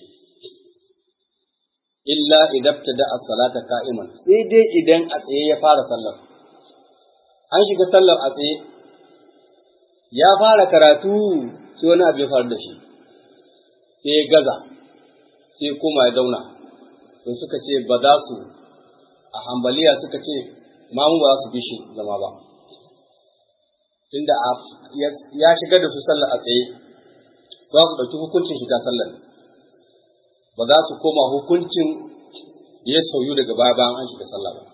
illa idan tada as-salata qa'iman sai dai idan a tsaye ya fara sallar an shiga sallar a tsaye ya fara karatu sai wani abu ya faru da shi sai ya gaza sai kuma ya zauna to suka ce ba za su a hambaliya suka ce mamu ba za su bi shi zama ba tunda ya shiga da su sallar a tsaye za su ɗauki hukuncin shiga sallar ba za su koma hukuncin da ya sauyu daga baya bayan an shiga sallah ba.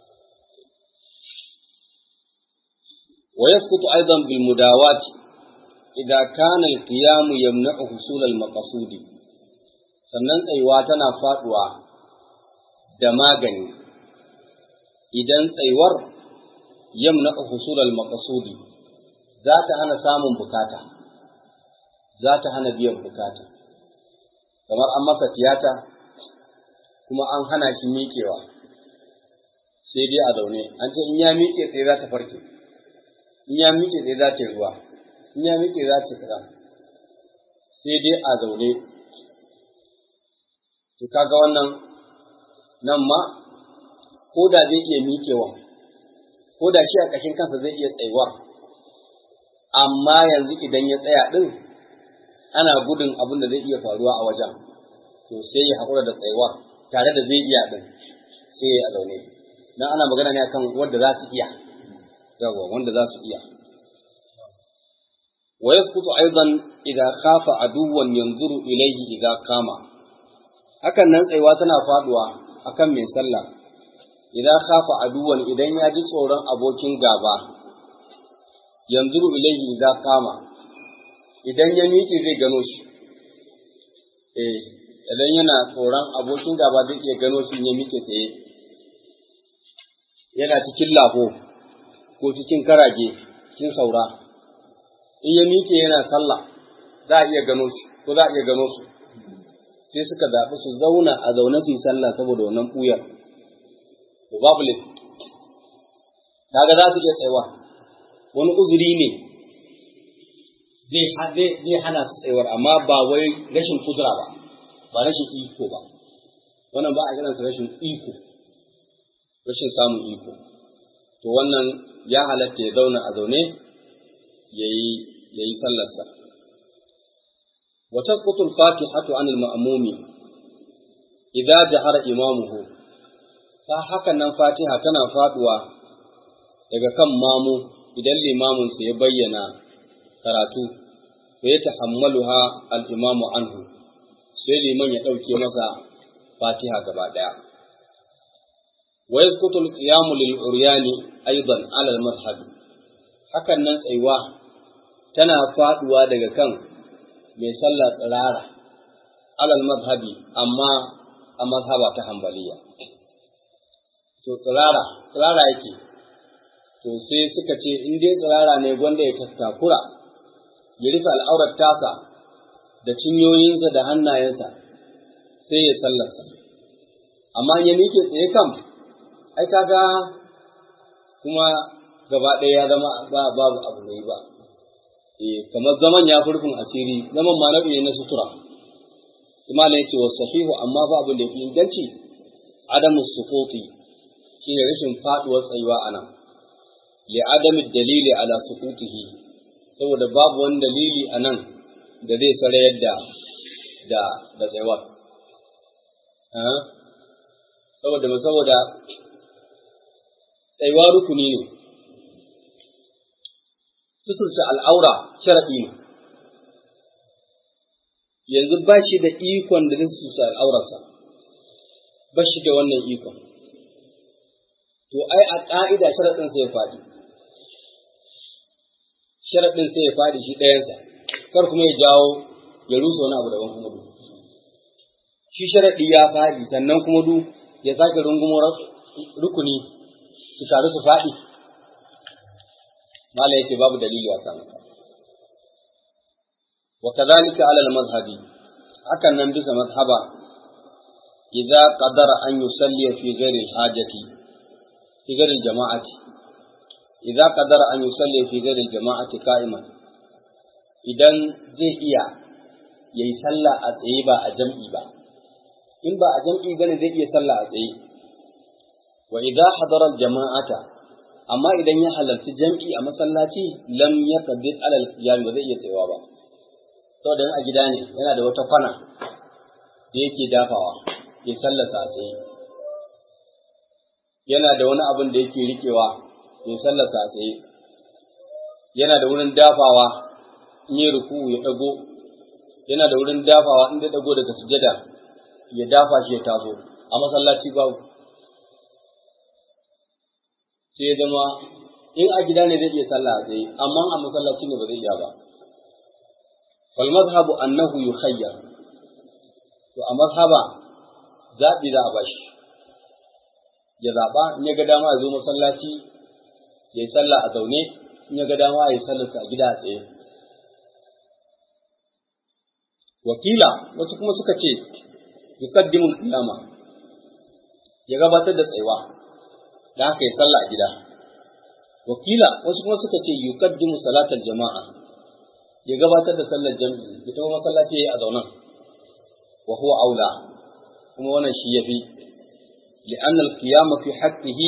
Wa yasqutu aidan bil mudawat idza kana al qiyam yamna'u husul al maqsudi sannan tsayuwa tana faduwa da magani idan tsayuwar yamna'u husul al maqsudi za ta hana samun bukata za ta hana biyan bukata kamar an masa tiyata kuma an hana shi miƙewa sai dai a zaune an ce in ya miƙe sai za ta farke in ya miƙe sai za ta yi ruwa in ya miƙe za ta kira sai dai a zaune to kaga wannan nan ma ko da zai iya miƙewa ko da shi a ƙashin kansa zai iya tsayuwa amma yanzu idan ya tsaya ɗin ana gudun abin da zai iya faruwa a wajen to sai ya haƙura da tsayuwar tare da zai iya ɗin sai ya zaune dan ana magana ne akan wanda za su iya yawa wanda za su iya wa yasqutu aidan idza khafa aduwan yanzuru ilayhi idza kama hakan nan tsayuwa tana faduwa akan mai sallah idza khafa aduwan idan ya ji tsoron abokin gaba yanzuru ilayhi idza kama idan ya miƙe zai gano shi eh idan yana tsoron abokin gaba zai iya gano shi ya miƙe tsaye yana cikin lafo ko cikin karage cikin saura in ya miƙe yana sallah za a iya gano shi ko za a iya gano su sai suka zaɓi su zauna a zaune su yi sallah saboda wannan ɓuyar to babu laifi kaga za su iya tsayawa wani uzuri ne zai hana su tsayuwar amma ba wai rashin kudura ba ba rashin iko ba wannan ba a kiransa rashin iko rashin samun iko to wannan ya halatta ya zauna a zaune ya yi sallarsa wa tasqutu al-fatihatu 'an al-ma'mumi idza jahara imamuhu ta hakan nan fatiha tana faduwa daga kan mamu idan limamin sa ya bayyana karatu fa ya tahammaluha al-imamu anhu sai liman ya ɗauke masa fatiha gaba ɗaya. Wa yasqutu al-qiyamu lil uryani aidan ala al-madhhab. Hakan nan tsayuwa tana faduwa daga kan mai sallah tsirara ala al-madhhabi amma a mazhaba ta Hanbaliya. To to tsirara tsirara yake to sai suka ce in dai tsirara ne gwanda ya tattakura ya rufe al'aurar tasa da cinyoyinsa da hannayensa sai ya sallarsa amma ya miƙe tsaye kam ai kaga kuma gaba ɗaya ya zama ba babu abu mai ba eh kamar zaman ya furfin asiri zaman ma nau'i ne na sutura kuma ne ce wa sahihu amma ba abin da yafi inganci adamu suquti shine rashin faduwar tsayuwa anan li adami dalili ala suqutihi saboda babu wani dalili anan da zai sarayar da da da tsayuwar saboda saboda tsayuwa rukuni ne suturta al'aura sharaɗi ne yanzu ba shi da ikon da zai suturta al'aurarsa ba shi da wannan ikon to ai a ƙa'ida sharaɗin sai ya faɗi sharaɗin sai ya faɗi shi ɗayansa kar kuma ya jawo ya rusa wani abu daban kuma du shi sharaɗi ya faɗi sannan kuma du ya sake rungumo rukuni su taru su faɗi mala yake babu dalili a kan wa kadhalika ala al-mazhabi hakan nan bisa mazhaba idza qadara an yusalli fi ghairi al-hajati fi ghairi al-jama'ati idza qadara an yusalli fi ghairi al-jama'ati qa'iman idan zai iya yayi sallah a tsaye ba a jam'i ba in ba a jam'i bane zai iya sallah a tsaye wa idza hadara al-jama'ata amma idan ya halarci jam'i a masallaci lam yaqdir ala al-qiyam ba zai iya tsayawa ba saboda a gida ne yana da wata kwana da yake dafawa ya sallata a tsaye yana da wani abin da yake rikewa ya sallata a tsaye yana da wurin dafawa in yi ruku ya dago yana da wurin dafawa in da dago daga sujada ya dafa shi ya taso a masallaci babu sai ya zama in a gida ne zai iya sallah a tsaye amma a masallaci ne ba zai iya ba wal mazhabu annahu yukhayyar to a mazhaba zaɓi za a bashi ya zaɓa in ya ga dama ya zo masallaci ya yi sallah a zaune in ya ga dama ya yi sallarsa a gida a tsaye wakila wasu kuma suka ce yuqaddimu al-qiyama ya gabatar da tsayuwa da haka ya sallah a gida wakila wasu kuma suka ce yuqaddimu salatal jama'a ya gabatar da sallar jami'i ya tawo masallaci yayi a zaunan wa huwa aula kuma wannan shi yafi li'anna al-qiyama fi haqqihi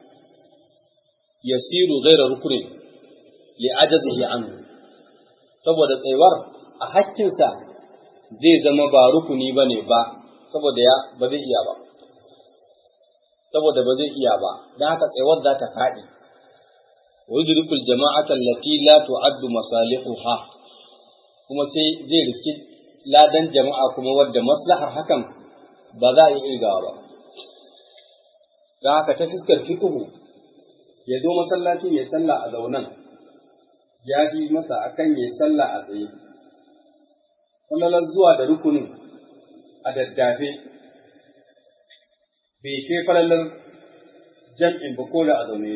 yasiru ghayra ruknin li'ajazihi anhu saboda tsayuwar a hakkinsa zai zama ba rukuni bane ba saboda ya ba zai iya ba saboda ba zai iya ba dan haka tsayuwar za ta faɗi wa yudrikul jama'ata allati la tu'addu masalihuha kuma sai zai riski ladan jama'a kuma wadda maslahar hakan ba za a yi irgawa ba don haka ta fuskar fiqhu ya zo masallaci ya sallah a zaunan ya bi masa akan ya sallah a tsaye kullalar zuwa da rukunin a daddafe bai kai falalar jam'in ba ko da a zaune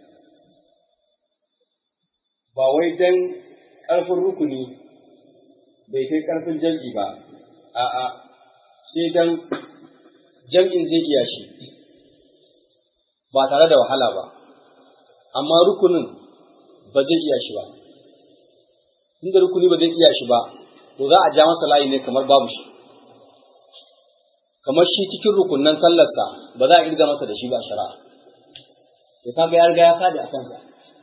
ba wai dan ƙarfin rukuni bai kai ƙarfin jam'i ba, a'a, sai dan jam'in zai iya shi, ba tare da wahala ba, amma rukunin ba zai iya shi ba. Inda rukuni ba zai iya shi ba, to za a ja masa layi ne kamar babu shi. Kamar shi cikin rukunan sallarsa ba za a irga masa da shi ba a shari'a. Ya kaga ya riga ya fadi a kansa.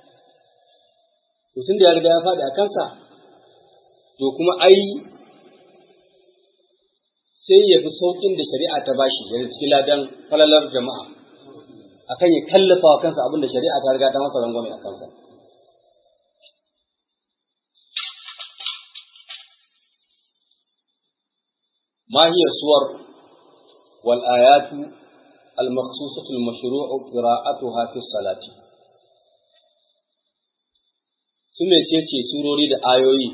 To tun da ya riga ya fadi a kansa, to kuma ai sai ya fi sauƙin da shari'a ta bashi ya riski ladan falalar jama'a akan ya kallafa wa kansa abin da shari'a ta riga ta masa rangwame a kansa. ما هي الصور والآيات المخصوصة المشروع قراءتها في الصلاة ثم ce surori da ayoyi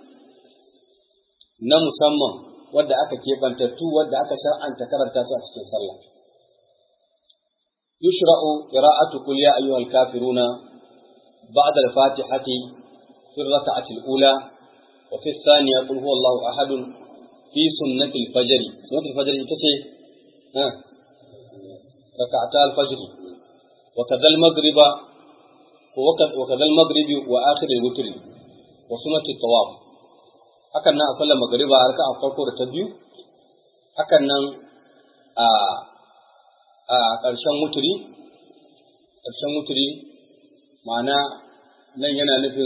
na musamman wadda aka keɓantattu wadda aka shar'anta karanta su a cikin sallah. yushra'u qira'atu qul ya ayyuhal kafiruna ba'da al-fatihati fi ar-rak'ati al-ula wa fi ath-thaniya qul huwallahu ahad fi sunnati al-fajr sunnati al-fajr ita ce ha rak'ata al-fajr wa kadha al-maghriba wa kadha al-maghribi wa akhir al-witr wa sunnati at-tawaf hakan nan a sallar magariba a raka'a farko da ta biyu hakan nan a a ƙarshen wuturi ƙarshen wuturi ma'ana nan yana nufin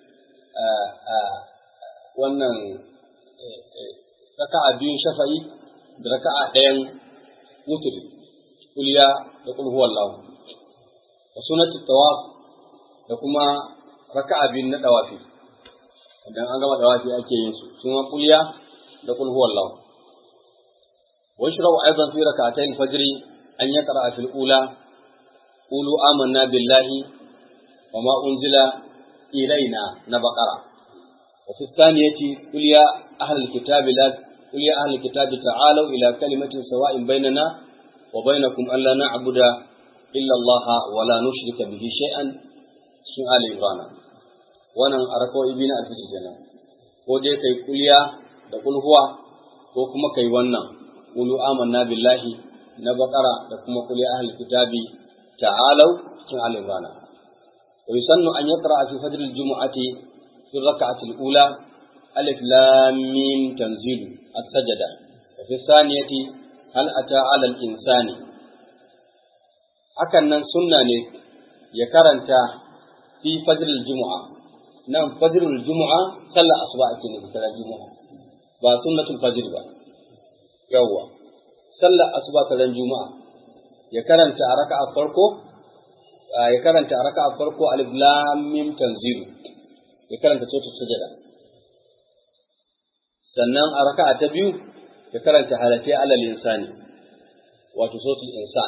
wannan raka'a biyun shafa'i da raka'a ɗayan wuturi kuliya da kul huwallahu wa sunnatu tawaf da kuma raka'a biyun na dawafi idan an gama dawafi ake yin su suna kuliya da kul huwallahu wa yashra'u aidan fi rak'atayn al-fajr an yaqra fi al-ula qulu amanna billahi wa ma unzila ilaina na baqara wa fi thaniyati qul ya ahli al-kitabi la qul ya ahli al-kitabi ta'alu ila kalimatin sawa'in bainana wa bainakum alla na'budu illa Allah wa la nushrika bihi shay'an sun ali imran wannan a rakawai biyu na alfijir kenan ko dai kai kuliya da kulhuwa ko kuma kai wannan qulu amanna billahi na bakara da kuma kuli ahli kitabi ta'alau cikin al-imran wa yusannu an yaqra fi fajr al-jum'ati fi rak'ati al-ula alif lam mim tanzil as-sajda wa fi thaniyati hal ata 'ala al-insani hakan nan sunna ne ya karanta fi fajr al-jum'a nan fajrul jumu'a sallar asuba ake nufi sallar jumu'a ba sunnatul fajr ba yawwa sallar asuba sallar juma'a ya karanta a raka'a farko ya karanta a raka'a farko alif lam mim tanzil ya karanta suratul sujada sannan a raka'a ta biyu ya karanta halati alal insani wato suratul insan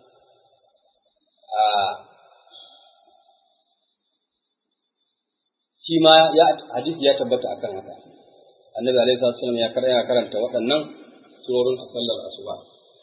shi ma ya hadisi ya tabbata akan haka annabi alaihi wasallam ya karanta karanta waɗannan surorin a sallar asuba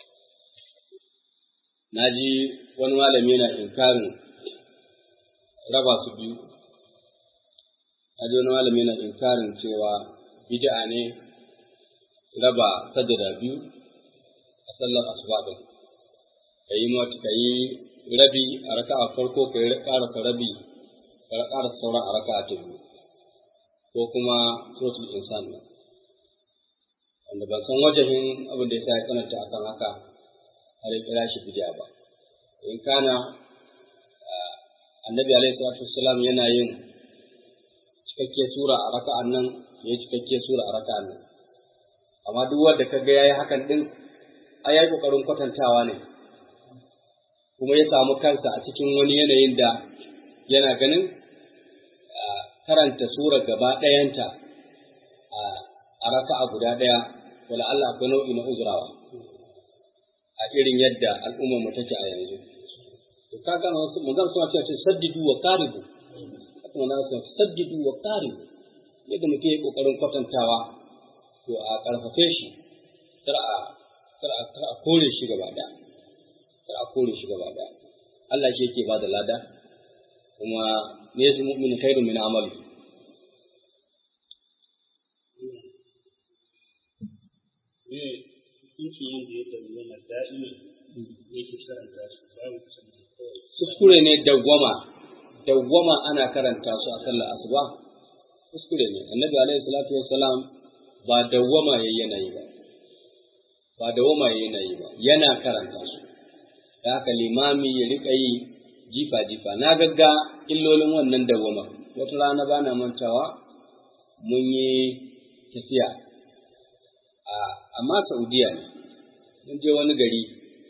naji wani malami yana inkarin raba su biyu naji wani malami yana inkarin cewa bid'a ne raba sajada biyu a sallar asuba din kayi mata kayi rabi a raka'a farko kai ƙarasa rabi ka ƙara sauran a raka ta biyu ko kuma suratul insan ne wanda ban san wajahin abin da yasa ya tsananta akan haka har ya kira shi bid'a ba in kana annabi alaihi salatu wassalam yana yin cikakke sura a raka'an nan ya cikakke sura a raka'an nan amma duk wanda kaga yayi hakan din ai yayi kokarin kwatantawa ne kuma ya samu kansa a cikin wani yanayin da yana ganin karanta sura gaba ɗayanta a raka'a guda ɗaya wala Allah akwai nau'i na uzurawa a irin yadda al'ummar mu take a yanzu to kaga mun ga suna cewa saddidu wa qaribu kuma na suna saddidu wa qaribu yadda muke yi kokarin kwatantawa to a karfafe shi kar a kar a kar a kore shi gaba ɗaya kar a kore shi gaba ɗaya Allah shi yake ba da lada kuma ne su mu'min khairu min amali kuskure ne dawwama dawwama ana karanta su a sallar asuba kuskure ne annabi alaihi salatu wassalam ba dawwama yayi yanayi ba ba dawwama yayi yanayi ba yana karanta su da haka limami ya rika yi jifa-jifa na gagga illolin wannan dawwama wata rana ba na mantawa mun yi tafiya amma saudiya ne mun je wani gari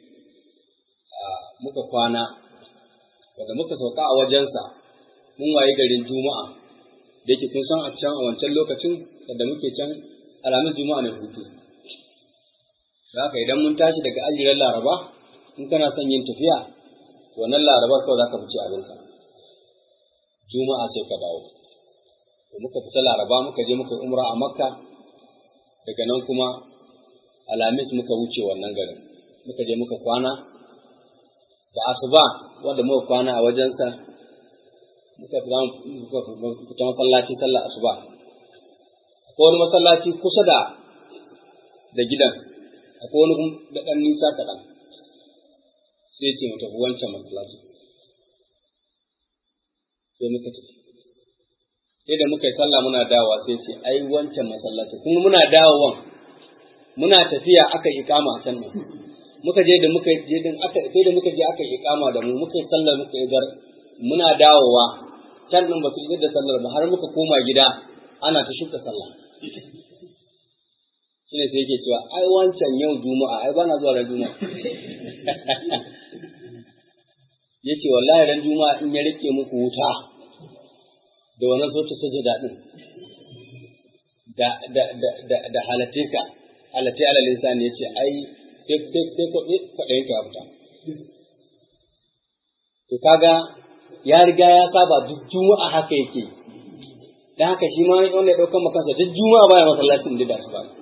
muka kwana daga muka sauka a wajensa mun waye garin juma'a da yake kun san a can a wancan lokacin da muke can alamun juma'a na hutu da haka idan mun tashi daga ajiran laraba in kana son yin tafiya wannan larabar kawai za ka fice abinka juma'a sai ka dawo to muka fita laraba muka je muka umra a makka daga nan kuma alamis muka wuce wannan garin muka je muka kwana da asuba wanda muka kwana a wajensa muka fita masallaci sallar asuba akwai wani masallaci kusa da da gidan akwai wani da ɗan nisa kaɗan sai ce mu tafi wancan masallaci sai muka tafi sai da muka yi sallah muna dawowa sai ce ai wancan masallaci kuma muna dawowan muna tafiya aka yi ikama a can nan muka je da muka je din aka sai da muka je aka yi ikama da mu muka yi sallar muka yi gar muna dawowa can nan ba su yi da sallar ba har muka koma gida ana ta shuka sallah shine sai yake cewa ai wancan yau juma'a ai bana zuwa ran juma'a yace wallahi ran juma'a in ya rike muku wuta da wannan sautin sajada din da da da da da halatte ka halatte alal insani yace ai sai sai sai ko kwadayin ka fita to kaga ya riga ya saba duk juma'a haka yake dan haka shi ma wanda ya dauka makansa duk juma'a baya masallacin da su ba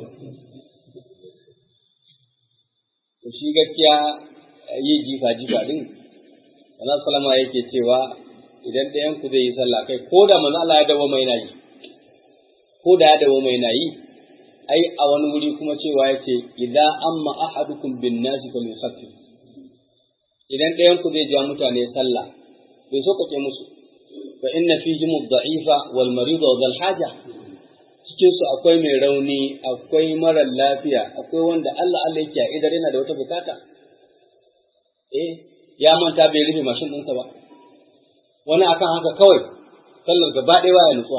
to shi gaskiya yi jifa jifa din Allah sallama yake cewa idan ɗayan ku zai yi sallah kai ko da manzo Allah ya dawo mai nayi ko da ya dawo mai nayi ai a wani wuri kuma cewa yake idza amma ahadukum bin nasi falyusaffif idan ɗayan ku zai ja mutane sallah bai so kake musu fa inna fihim ad-da'ifa wal marid wa dhal haja cikin su akwai mai rauni akwai mara lafiya akwai wanda Allah Allah yake a idar yana da wata bukata eh ya manta bai rufe mashin ɗinsa ba wani akan haka kawai sallar gaba ɗaya baya nutsuwa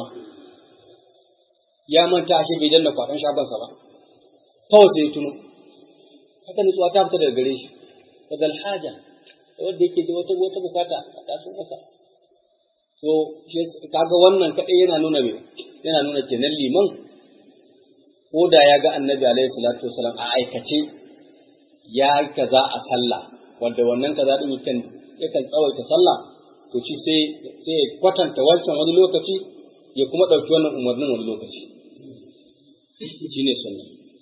ya manta ashe bai danna kwaɗon shagonsa ba kawai sai ya tuno haka nutsuwa ta fita daga gare shi fadal haja wanda yake da wata wata bukata a tasin masa to kaga wannan kadai yana nuna me yana nuna kenan liman ko da ya ga annabi alaihi salatu wasalam a aikace ya kaza a sallah wanda wannan kaza din yakan yakan tsawaita sallah to shi sai sai kwatanta wancan wani lokaci ya kuma ɗauki wannan umarnin wani lokaci shine sunna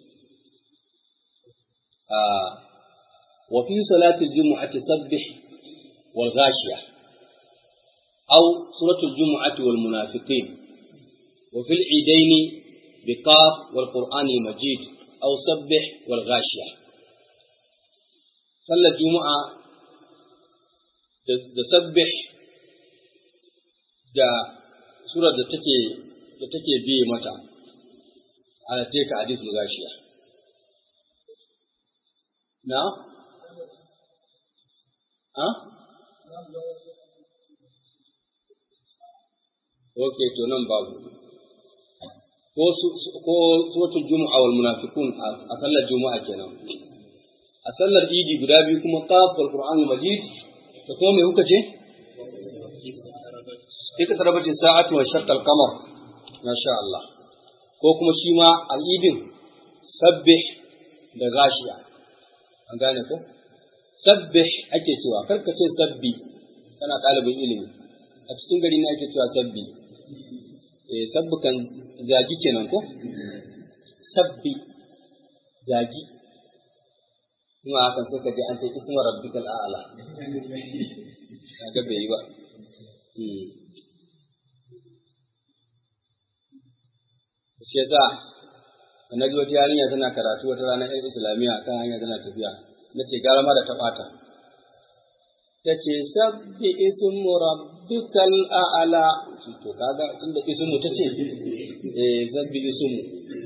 وفي صلاة الجمعة سبح والغاشية أو سورة الجمعة والمنافقين وفي العيدين بقاف والقرآن المجيد أو سبح والغاشية صلى الجمعة da sabbih da surar da take da take biye mata ana teka hadith gashiya na ha Ok, to nan babu. Ko ko suratul Jumu'a wal munafiqun a sallar Juma'a kenan. A sallar Idi guda biyu kuma qaf wal Qur'an Majid da kuma me kuka ce? Ika tarabati sa'atu wa shaqqa al-qamar. Masha Allah. Ko kuma shi ma al-idin sabbih da gashiya. An gane ko? Sabbih ake cewa, karka ce sabbi, kana ɗalibin ilimi. A cikin gari ne ake cewa sabbi. Eh, sabbukan zagi kenan ko? Sabbi, zagi. Kuma hakan sai ka je an ce ismu rabbikal a'la. Kaga bai yi ba. Shi yasa annabi wata yarinya tana karatu wata rana ɗan islamiyya kan hanya tana tafiya. Na ce gara ma da ta ɓata. Ta ce sabbi ismu rabbikal a'la. To kaga tunda ismu ta ce eh sabbi ismu.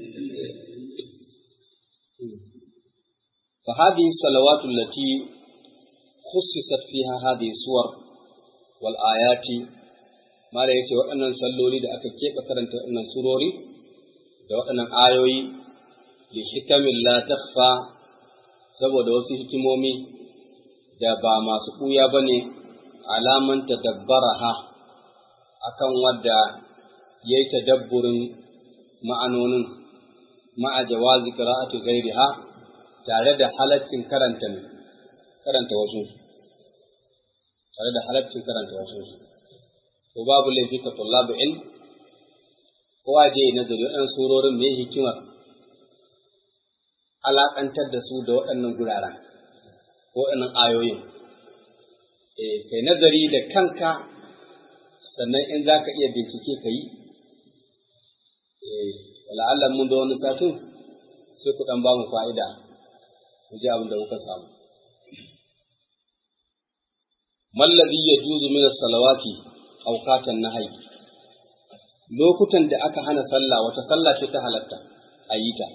فهذه الصلوات التي خصصت فيها هذه الصور والآيات ما لا يتي وأن صلوا لي أكا كيف كرنت أن سروري da waɗannan ayoyi da hikamin la takfa saboda wasu hikimomi da ba masu ɓuya ba ne alaman tadabbaraha akan wadda ya yi tadabburin ma'anonin ma'a jawazi qira'ati ghairiha tare da halaccin karanta karanta wasu tare da halaccin karanta wasu ko babu laifi ka tullabu ilm kowa je nazari waɗannan surorin mai hikimar alaƙantar da su da waɗannan guraren ko waɗannan ayoyin eh kai nazari da kanka sannan in za ka iya bincike ka yi eh wala'allah mun da wani satin sai ku ɗan ba mu fa'ida ku ji abin da kuka samu mallazi ya juzu min salawati awqatan nahyi lokutan da aka hana sallah wata sallah ce ta halatta a yi ta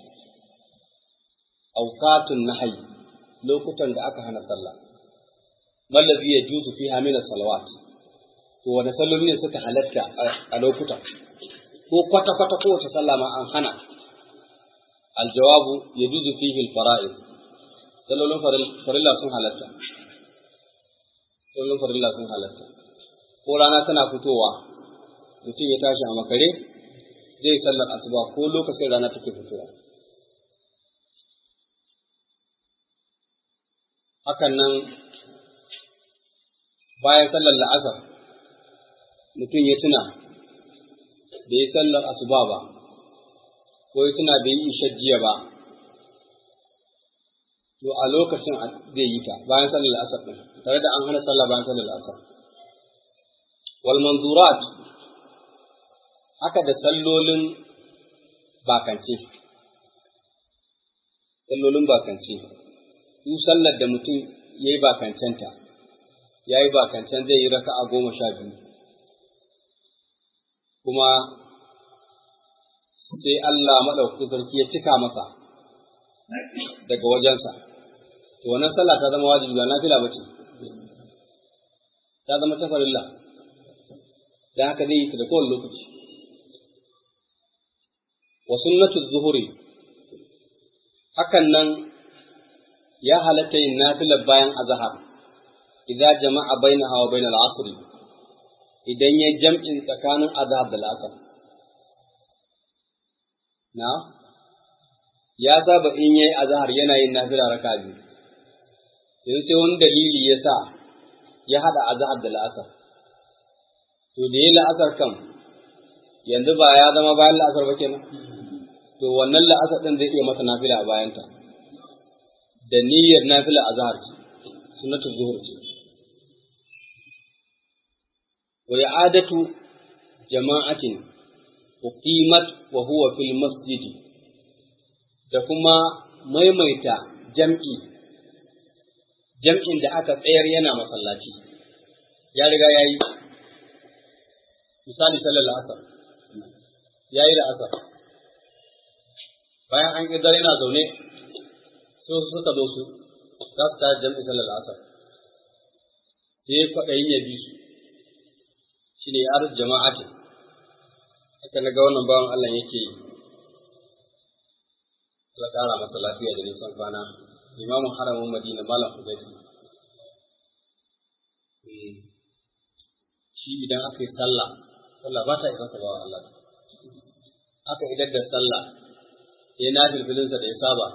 awqatun nahyi lokutan da aka hana sallah mallazi ya juzu fiha min salawat to wani salloli ne suka halatta a lokutan ko kwata kwata ko wata sallah ma an hana aljawabu ya juzu fihi alfara'id sallolin farilla sun halatta sallolin farilla sun halatta ko rana tana fitowa mutum ya tashi a makare zai sallar asuba ko lokacin rana take fitowa hakan nan bayan sallar la'asar mutum ya tuna da ya sallar asuba ba ko ya tuna bai yi ishajjiya ba to a lokacin zai yi ta bayan sallar la'asar ɗin tare da an hana sallah bayan sallar la'asar wal manzurat haka da sallolin bakance sallolin bakance su sallar da mutum ya yi bakancenta ya yi bakancen zai yi raka a goma sha biyu kuma sai Allah maɗaukakin sarki ya cika masa daga wajensa to wannan sallah ta zama wajibi ba nafila bace ta zama ta farilla dan haka zai yi ta da kowane lokaci wa sunnatu zuhuri hakan nan ya halatta yin nafilar bayan azhar idan jama'a bainaha wa bainal asr idan ya jam'in tsakanin azhar da al'asr na ya saba in yayi azhar yana yin nafila raka biyu yanzu sai wani dalili ya sa ya hada azhar da al'asr to da yayi la'asar kan yanzu ba ya zama bayan la'asar ba kenan to wannan la'asar din zai iya masa nafila a bayanta da niyyar nafila azhar ce sunnatul zuhur ce wa i'adatu jama'atin uqimat wa huwa fil masjidi da kuma maimaita jam'i jam'in da aka tsayar yana masallaci ya riga yayi misali sallar asar yayi da asar bayan an ƙidar yana zaune so suka zo su za su tare jam'i sallar asar sai kwaɗayin ya bi su shi ne ya jama'atin haka na ga wannan bawan Allah yake yi Allah ƙara masa lafiya da nisan kwana imamun haramun madina malam hudaybi shi idan aka yi sallah sallah ba ta isa ba Allah aka idar da sallah ya na filfilinsa da ya saba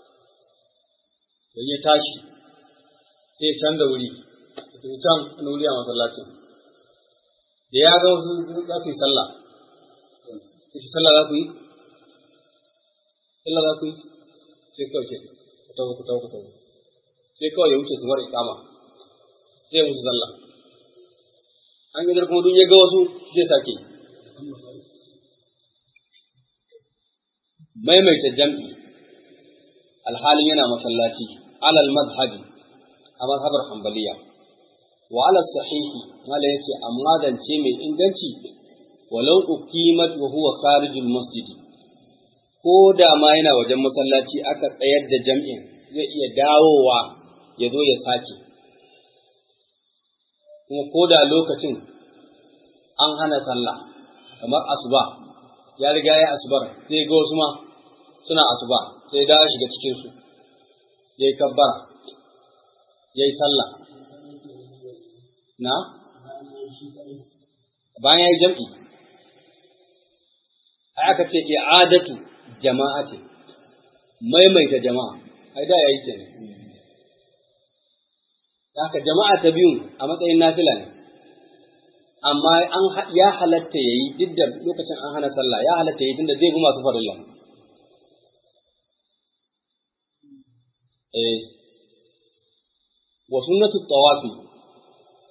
da ya tashi sai can da wuri da can wani wuri a masallacin da ya ga wasu za su yi sallah ita sallah za ku yi sallah za ku yi sai kawai ce ku tawo ku tawo ku tawo sai kawai ya wuce su mara ikama sai musu sallah an gidar kuma duk ya ga wasu zai sake maimaita jam'i alhalin yana masallaci alal madhabi a mazhabar hanbaliya wa ala sahihi mala yace amma zance mai inganci walau uqimat wa huwa kharijul masjidi ko da ma yana wajen masallaci aka tsayar da jam'in zai iya dawowa ya zo ya sake kuma ko da lokacin an hana sallah kamar asuba ya riga ya asubar sai ga wasu ma suna asuba sai da shiga cikin su yayi kabbara yayi sallah na bayan yayi jam'i ai aka ce i'adatu jama'ati maimaita jama'a ai da yayi kenan haka jama'a ta biyun a matsayin nafila ne amma an ya halatta yayi duk da lokacin an hana sallah ya halatta yayi tunda zai bi masu farilla eh wa sunnatu tawafi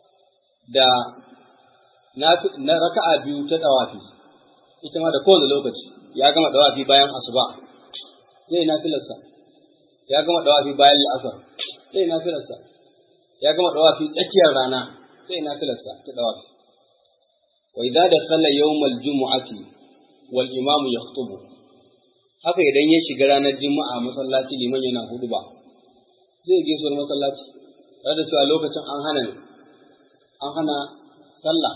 da na raka'a biyu ta dawafi ita ma da kowane lokaci ya gama dawafi bayan asuba zai nafilarsa ya gama dawafi bayan la'asar zai nafilarsa ya gama dawafi tsakiyar rana zai nafilarsa ta dawafi wa idza dakhala yawmal jumu'ati wal imamu yakhutubu haka idan ya shiga ranar juma'a masallaci liman yana huduba zai gaisuwar masallaci tare da cewa lokacin an hana ne an hana sallah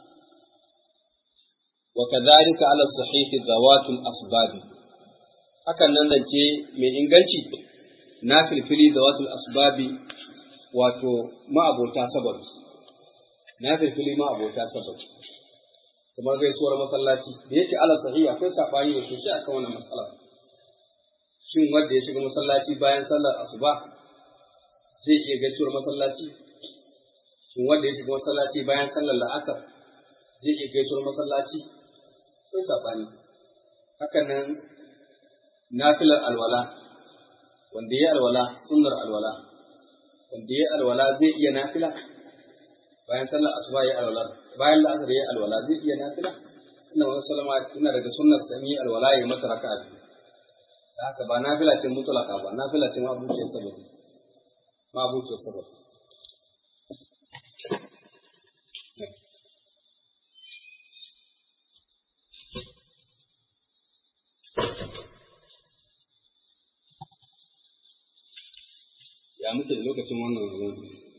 wa kadhalika ala sahihi zawatul asbab hakan nan zance mai inganci na filfili zawatul asbabi wato ma'abota sababi na filfili ma'abota sababi kamar gaisuwar masallaci da yake ala sahihi akwai sabani da sosai akan wannan matsala shin wanda ya shiga masallaci bayan sallar asuba zai iya gaisuwar masallaci shin wanda ya shiga masallaci bayan sallar la'asar zai iya gaisuwar masallaci akwai sabani haka nan nafilar alwala wanda ya alwala sunnar alwala wanda ya alwala zai iya nafila bayan sallar asuba ya alwala bayan la'asar ya alwala zai iya nafila ina wani salama ina daga sunnar sami alwala ya masa raka'a biyu da haka ba nafila ce mutulaka ba nafila ce ma abuciyar sababi ma abuciyar sababi ya muke da lokacin wannan ruwan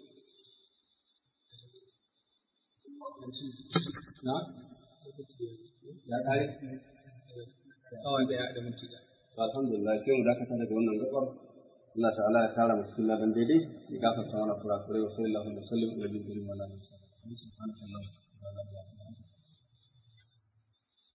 na ya kare Awan daya da minti da. alhamdulillah sai mu dakata daga wannan gabar Allah ta'ala ya kara musu ladan daidai ya gafarta mana kurakurai wa sallallahu alaihi wa sallam ala nabiyina Muhammad subhanahu wa ta'ala